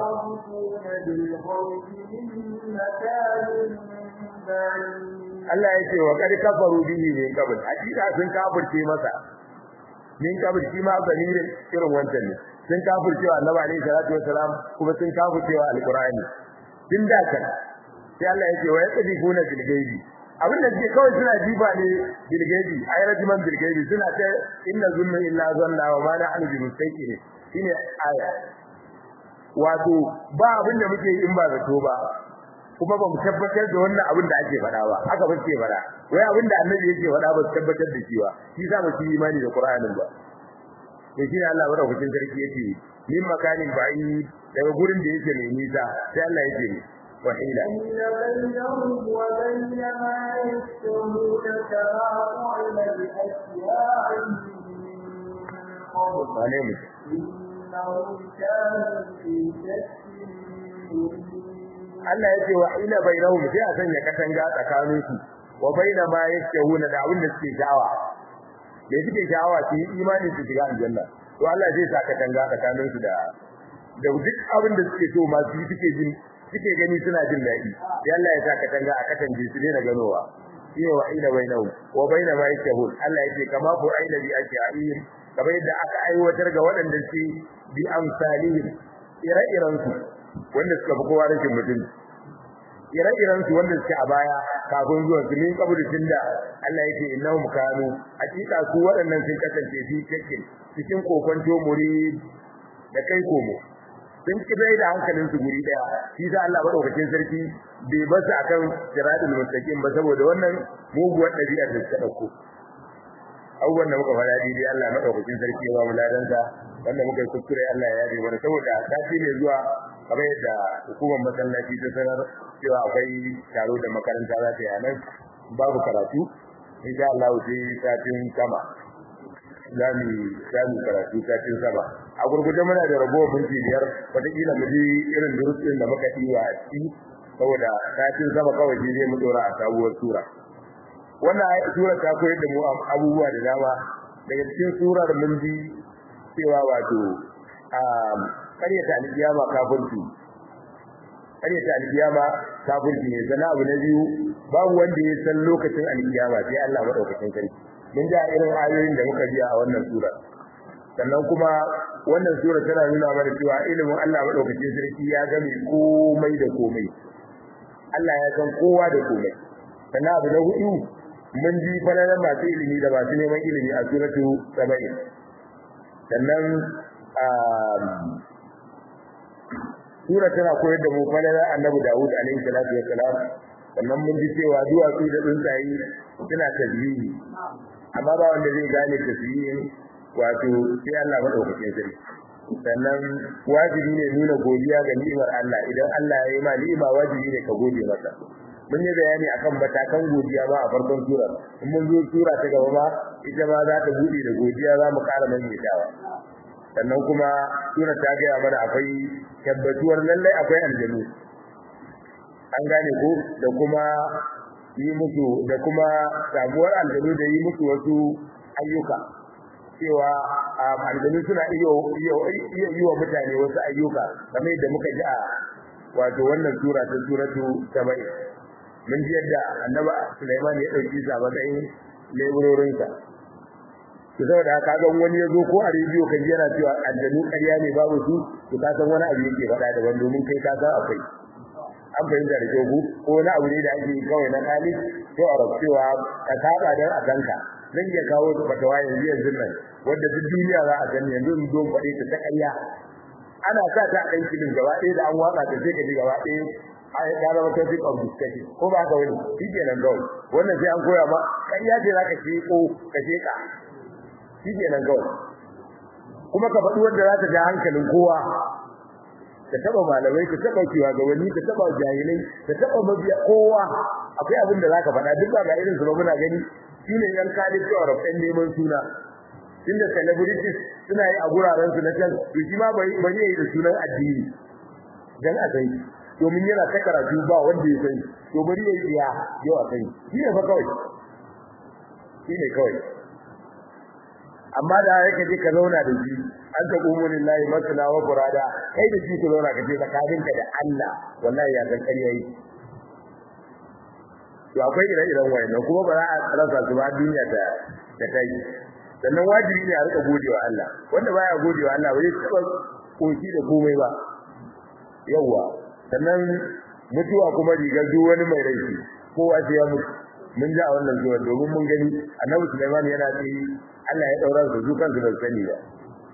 Allah yake wa kad kafaru bihi min qabl hakika sun kafirce masa min qabl shi ma zamirin irin wancan ne sun kafirce wa Annabi alaihi salatu wasalam kuma sun kafirce wa alqur'ani din da kan sai Allah yake wa yaqdifuna bil ghaibi abin da suke kawai suna jiba ne bil ghaibi ay rajiman bil ghaibi suna ta inna zunna illa zanna wa ma na'lamu bi mustaqin shine aya wato ba abin da muke in ba zato ba kuma ba mu tabbatar da wannan abin da ake faɗa ba haka ba ce faɗa wai abin da annabi yake faɗa ba su tabbatar da shi ba shi sa ba su yi imani da qur'anin ba to shi Allah madaukakin sarki yake min makanin ba'i daga gurin da yake mai nisa sai Allah yake ne وحيلا
بينهم وبين ما يشتهون كما فعل بأشياعهم من قبل
wane
إنهم كانوا في شك مريب
Allah yake wa ila bainahum sai a sanya katanga tsakanin su wa baina ma yashahuna da abin da suke sha'awa da suke sha'awa su yi imani su shiga aljanna to Allah zai sa katanga tsakanin su da da duk abin da suke so ma su yi suke jin suke gani suna jin daɗi sai Allah ya sa katanga a katange su ne na ganowa shine wa ila bainahum wa baina ma yashahun Allah yake kama ku aila bi ashiya'in kamar yadda aka aiwatar ga waɗanda su bi amsalihim ire-iren su wanda suka fi kowa rashin mutum ire-iren su wanda suke a baya kafin zuwan su min kaburi tunda Allah yake innahum kanu hakika su waɗannan sun kasance fi cikin cikin kokonto muri da kai komo sun kibai da hankalin su guri daya shi sa Allah madaukakin sarki bai ba su akan siratul mustaqim ba saboda wannan muguwar dabi'ar da suka dauko abubuwan da muka faɗa daidai Allah madaukakin sarki ya ba mu ladansa wanda muka yi kuskure Allah ya yabe mana saboda sati ne zuwa kamar yadda hukumar masallaci ta sanar cewa akwai taro da makaranta za ta yi nan babu karatu insha Allah sai satin sama za mu za mu karatu satin sama a gurguje muna da ragowar minti biyar wataƙila mu ji irin durusin da muka yi a ciki saboda satin sama kawai shi zai mu dora a sabuwar sura wannan sura ta koyar da mu abubuwa da dama daga cikin surar mun ji cewa wato ƙaryata alƙiyama kafirci ƙaryata alƙiyama kafirci ne sana abu na biyu babu wanda ya san lokacin alƙiyama sai Allah madaukakin sarki mun ji irin ayoyin da muka biya a wannan sura sannan kuma wannan sura tana nuna mana cewa ilimin Allah madaukakin sarki ya game komai da komai Allah ya san kowa da komai sannan abu na hudu mun ji falalar masu ilimi da masu neman ilimi a suratu saba'in sannan sura tana koyar da mu falalar annabi Dawud alaihi salatu wassalam sannan mun ji cewa duwatsu da tsuntsaye suna tasbihi amma ba wanda zai gane tasbihin wato sai Allah madaukakin sarki sannan wajibi ne nuna godiya ga ni'imar Allah idan Allah ya yi ma ni'ima wajibi ne ka gode masa mun yi bayani akan matakan godiya ba a farkon sura in mun zo sura ta gaba ma ita ma za ta bude da godiya za mu ƙara maimaitawa sannan kuma sura ta gaya mana akwai tabbatuwar lallai akwai aljanu an gane ko da kuma yi musu da kuma sabuwar aljanu da yi musu wasu ayyuka cewa aljanu suna iya yi wa mutane wasu ayyuka kamar yadda muka ji a wato wannan sura ta suratu saba'in mun ji yadda annaba Sulaiman ya dauki sa matsayin leburorinsa to saboda haka ga wani yazo ko a rediyo kan yana cewa aljanu ƙarya ne babu su to ka san wani abu yake faɗa daban domin kai ka san akwai an fahimta da kyau ko wani abu ne da ake kawai na kali to a cewa ka saba dan a kanka zan iya kawo fatawa yanzu yanzu nan wanda duk duniya za a gani yanzu in don faɗe ta ta ƙarya ana sa ta ɗan kilin gaba ɗaya da an watsa ta sai ka ji gaba ɗaya ai ya zama topic of discussion ko ba ka wani shi kenan kawai wannan sai an koya ma ƙarya ce za ka ce ko ka ce ka shi kenan kawai kuma ka faɗi wanda za ta ja hankalin kowa ka taba malamai ka taba shugabanni ka taba jahilai ka taba mabiya kowa akwai abin da zaka faɗa duk ba ga irin su ba muna gani shine yan kali cewa rafin neman suna inda celebrities suna yi a guraren su na can to shi ma bai bai yi da sunan addini dan a sai domin yana ta karatu ba wanda ya sai to bari yayi iya yau a sai shi ne fa kawai shi ne kawai amma da yake je ka zauna da shi an ta qumu lillahi masna wa qurada kai da shi ku zauna ka ce tsakaninka da Allah wallahi ya san ƙarya yi to akwai ire-iren wayannan kuma ba za a rasa su ba duniya ta ta kai sannan wajibi ne a rika godewa Allah wanda baya godewa Allah bai taba koki da komai ba yawa sannan mutuwa kuma rigar duk wani mai rai kowa sai ya mutu mun ji a wannan zuwa domin mun gani annabi Sulaiman yana ce Allah ya daura su dukan su ban sani ba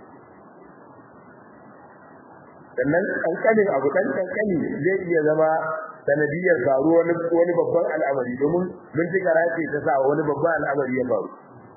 sannan kankanin abu kan kankani zai iya zama sanadiyar faru wani wani babban al'amari domin mun ji karace ta sa wani babban al'amari ya faru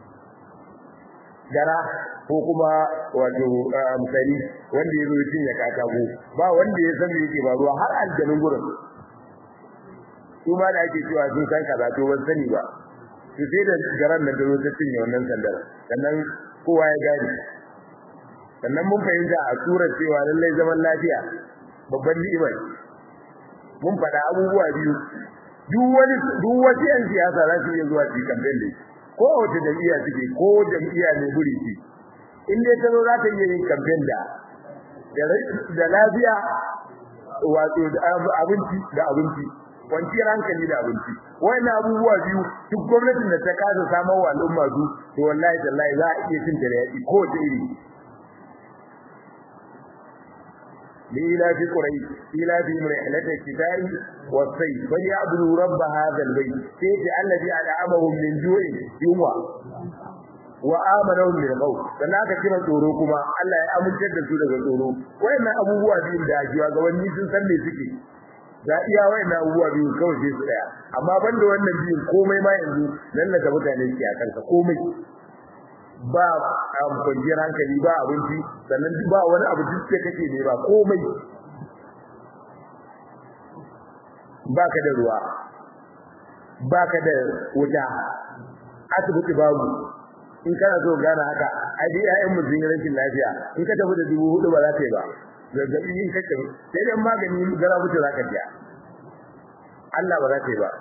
gara ko kuma wato misali wanda ya zo ya cinye katako ba wanda ya san me yake faruwa har aljanun gurin su ma da ake cewa sun san kaza to ban sani ba to sai da garan nan da zo ta cinye wannan sandar sannan kowa ya gani sannan mun fahimta a surar cewa lallai zaman lafiya babban ni'ima mun faɗa abubuwa biyu duk wani duk wani yan siyasa za su iya zuwa cikin kamfen da ko wace jam'iyya suke ko jam'iyya ne guri ce in dai ta zo za ta iya yin kamfen da da lafiya wato abinci da abinci kwanciyar hankali da abinci wannan abubuwa biyu duk gwamnatin da ta kasa samar wa al'umma su to wallahi tallahi za a iya cin da yaƙi ko ta iri لإلاف قريش إلافهم رحلة الشتاء والصيف فليعبدوا رب هذا البيت كيف الذي أنعمهم من جوع يوما وآمنهم من خوف dan aka kira tsoro kuma Allah ya amince da su daga tsoro wayannan abubuwa biyun da ajiya ga wani sun san me suke da iya wayannan abubuwa biyun kawai sai su daya amma banda wannan biyun komai ma yanzu lallaka mutane ke a kanka komai ba kwanciyar hankali ba abinci sannan ba wani abu duk da kake ne ba komai baka da ruwa baka da wuta asibiti babu in kana so gane haka ai dai ƴaƴan mu sun rashin lafiya in ka tafi da dubu hudu ba za ta yi ba zazzabi in kake sai dan magani gara mutu za ka biya Allah ba za ta yi ba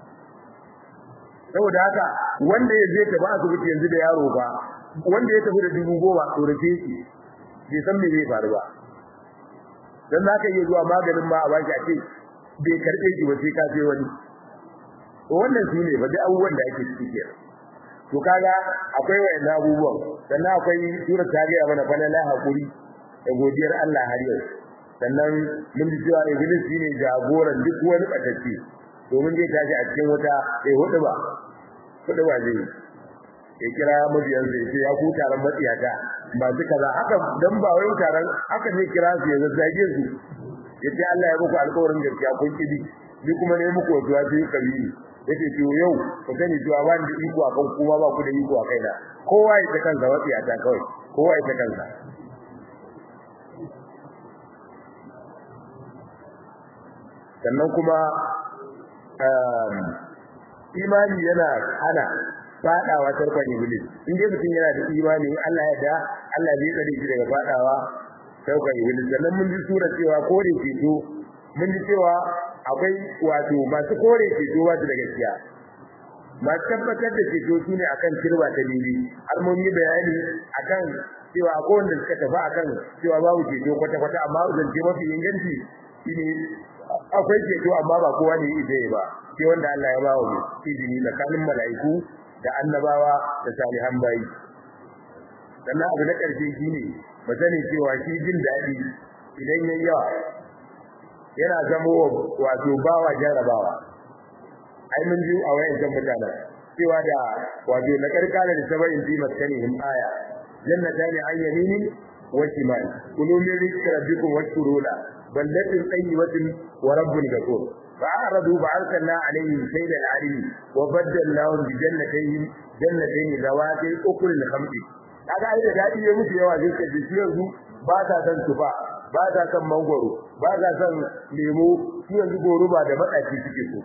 saboda haka wanda ya je ta ba asibiti yanzu da yaro ba wanda ya tafi da dubu goma tsorace shi bai san me zai faru ba dan za ka iya zuwa maganin ma a baki a ce bai karɓe shi ba sai ka sai wani to wannan shi ne ba duk abubuwan da ake ciki kenan to kaga akwai wayannan abubuwan sannan akwai sura ta ga mana falala hakuri da godiyar Allah har yau sannan mun ji cewa iblis shine jagoran duk wani batacce domin zai tashi a cikin wata sai hudu ba hudu ba zai ya kira mabiyan zai ce ya ku taron matsiyata ba su kaza haka dan ba wai taron haka ne kira su ya zazzage su yace Allah ya muku alƙawarin gaskiya kun kidi ni kuma ne muku wasu wasu kabiri yace to yau ku sani cewa ba da iko akan kuma ba ku da iko a kaina kowa ya ta kansa matsiyata kawai kowa ya ta kansa sannan kuma imani yana hana fadawa tarkon iblis in dai mutum yana da imani Allah ya da Allah zai tsare shi daga fadawa tarkon iblis sannan mun ji sura cewa kore ceto mun ji cewa akwai wato masu kore ceto wasu da gaskiya masu tabbatar da ceto su ne akan kirba ta bibi har mun yi bayani akan cewa akwai wanda suka tafi akan cewa babu ceto kwata-kwata amma zance mafi inganci shine akwai ceto amma ba kowa ne zai ba sai wanda Allah ya bawa mu izini tsakanin mala'iku da annabawa da salihan bayi sannan abu na ƙarshe shine mu sani cewa shi jin daɗi idan yayi yawa yana zama wato bawa jarrabawa ai mun ji a wayan kan mutanen cewa da wato na karkara da sabayin fi maskanihim aya jannatani an yaminin wa shimal kulu min rizqi rabbikum washkuru la baldatin tayyibatin wa rabbun ghafur فأعرضوا فأرسلنا عليهم سيل العرم وبدلناهم بجنتين جنتين ذواتي أكل خمس kaga ai da dadi ya mutu yawa zai kace shi yanzu ba ta san tufa ba ta san mangoro ba ta san lemo shi yanzu goruba da madaci suke so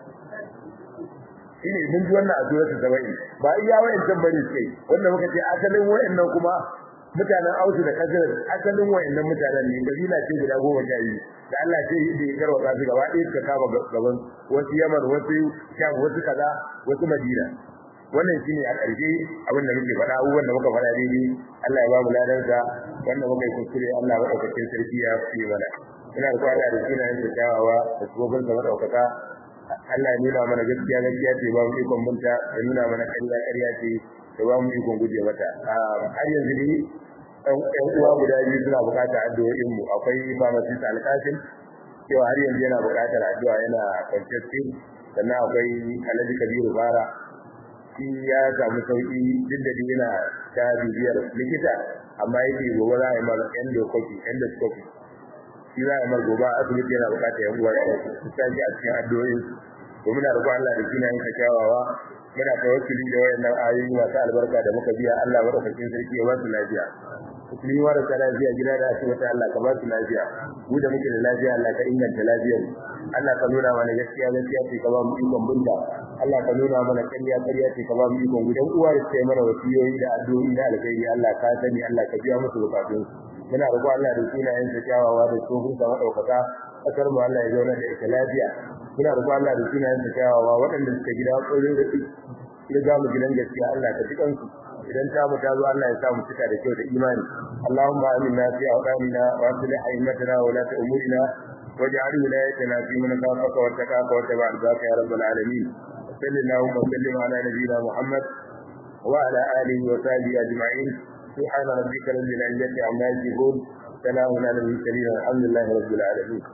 shine mun ji wannan a suratul sabai ba iya wayancan bane sai wanda muka ce asalin wayannan kuma mutanen Ausu da Kazar asalin wayannan mutanen ne kabila ce guda goma sha biyu da Allah ce da ya karwa su gaba ɗaya suka kama gaban wasu Yaman wasu Sham wasu kaza wasu Madina wannan shine a ƙarshe abin da muke faɗa abubuwan da muka faɗa daidai Allah ya ba mu ladansa wannan muka yi kuskure Allah madaukakin sarki ya fi mana ina da kwada da shi na yin kyawawa da tsohon da madaukaka Allah ya nuna mana gaskiya gaskiya ce ba mu ikon binta ya nuna mana ƙarya ƙarya ce da ba mu ikon guje mata har yanzu ne ɗan uwa guda biyu suna buƙatar addu'o'in mu akwai pharmacist alƙasim cewa har yanzu yana buƙatar addu'a yana kwanciyar sannan akwai alhaji kabiru bara shi ya samu sauki duk da yana ta bibiyar likita amma yake gobe za a yi mara endoscopy endoscopy shi za a yi mara gobe asibiti yana buƙatar yan uwa su tashi a cikin addu'o'in to muna roƙon Allah da kina yin kyawawa muna tawakkuli da wayannan ayoyi masu albarka da muka biya Allah madaukakin sarki ya ba su lafiya musulmi marasa lafiya gida da asibiti Allah ka ba su lafiya mu da muke da lafiya Allah ka inganta lafiyar Allah ka nuna mana gaskiya gaskiya ce ka ba mu ikon binta Allah ka nuna mana ƙarya ƙarya ce ka ba mu ikon gudan uwa da sai mana wasiyoyi da addu'o'i da alkhairi Allah ka sani Allah ka biya musu bukatun muna roƙo Allah da sunayen sa kyawawa da tsohon sa madaukaka kasar mu Allah ya zauna da ita lafiya muna roƙo Allah da sunayen sa kyawawa waɗanda suka gida tsoron da ya ga mu gidan gaskiya Allah ka ji kansu idan ta mu ta zo Allah ya sa mu cika da kyau da imani Allahumma aminna fi awdanina wa aslih a'immatana wa la umurina واجعل ولايتنا في من خافك واتقاك واتبع رضاك يا رب العالمين وصل اللهم وسلم على نبينا محمد وعلى اله وصحبه اجمعين سبحان ربك رب العزه عما يصفون سلام على المرسلين الحمد لله رب العالمين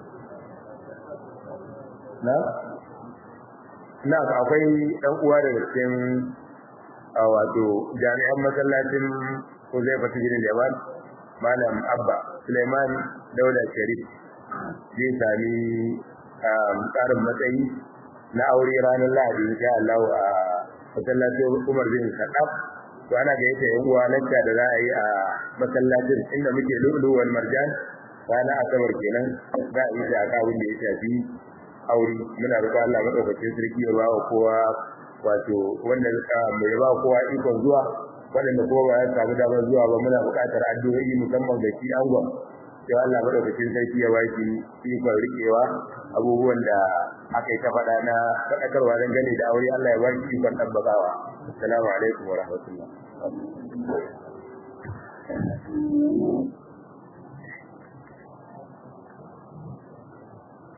نعم نعم akwai dan uwa daga cikin wato jami'an masallacin Huzaifa bin Yaman Malam Abba Suleiman Dauda Sharif zai sami tsarin matsayi na aure ranar Lahadi insha Allah a masallacin Umar bin Khattab to ana ga yake yan uwa lacca da za a yi a masallacin inda muke lulu wal marjan ranar asabar kenan za a yi ta akawun da ya shafi aure muna roƙon Allah madaukakin sarki ya ba wa kowa wato wanda mai ba kowa ikon zuwa waɗanda kuma ba ya samu damar zuwa ba muna buƙatar addu'o'i musamman ga shi angon sai Allah madaukakin sarki ya baki ikon rikewa abubuwan da aka yi ta faɗa na faɗakarwa don gane da aure Allah ya baki ikon tabbatawa assalamu alaikum wa rahmatullah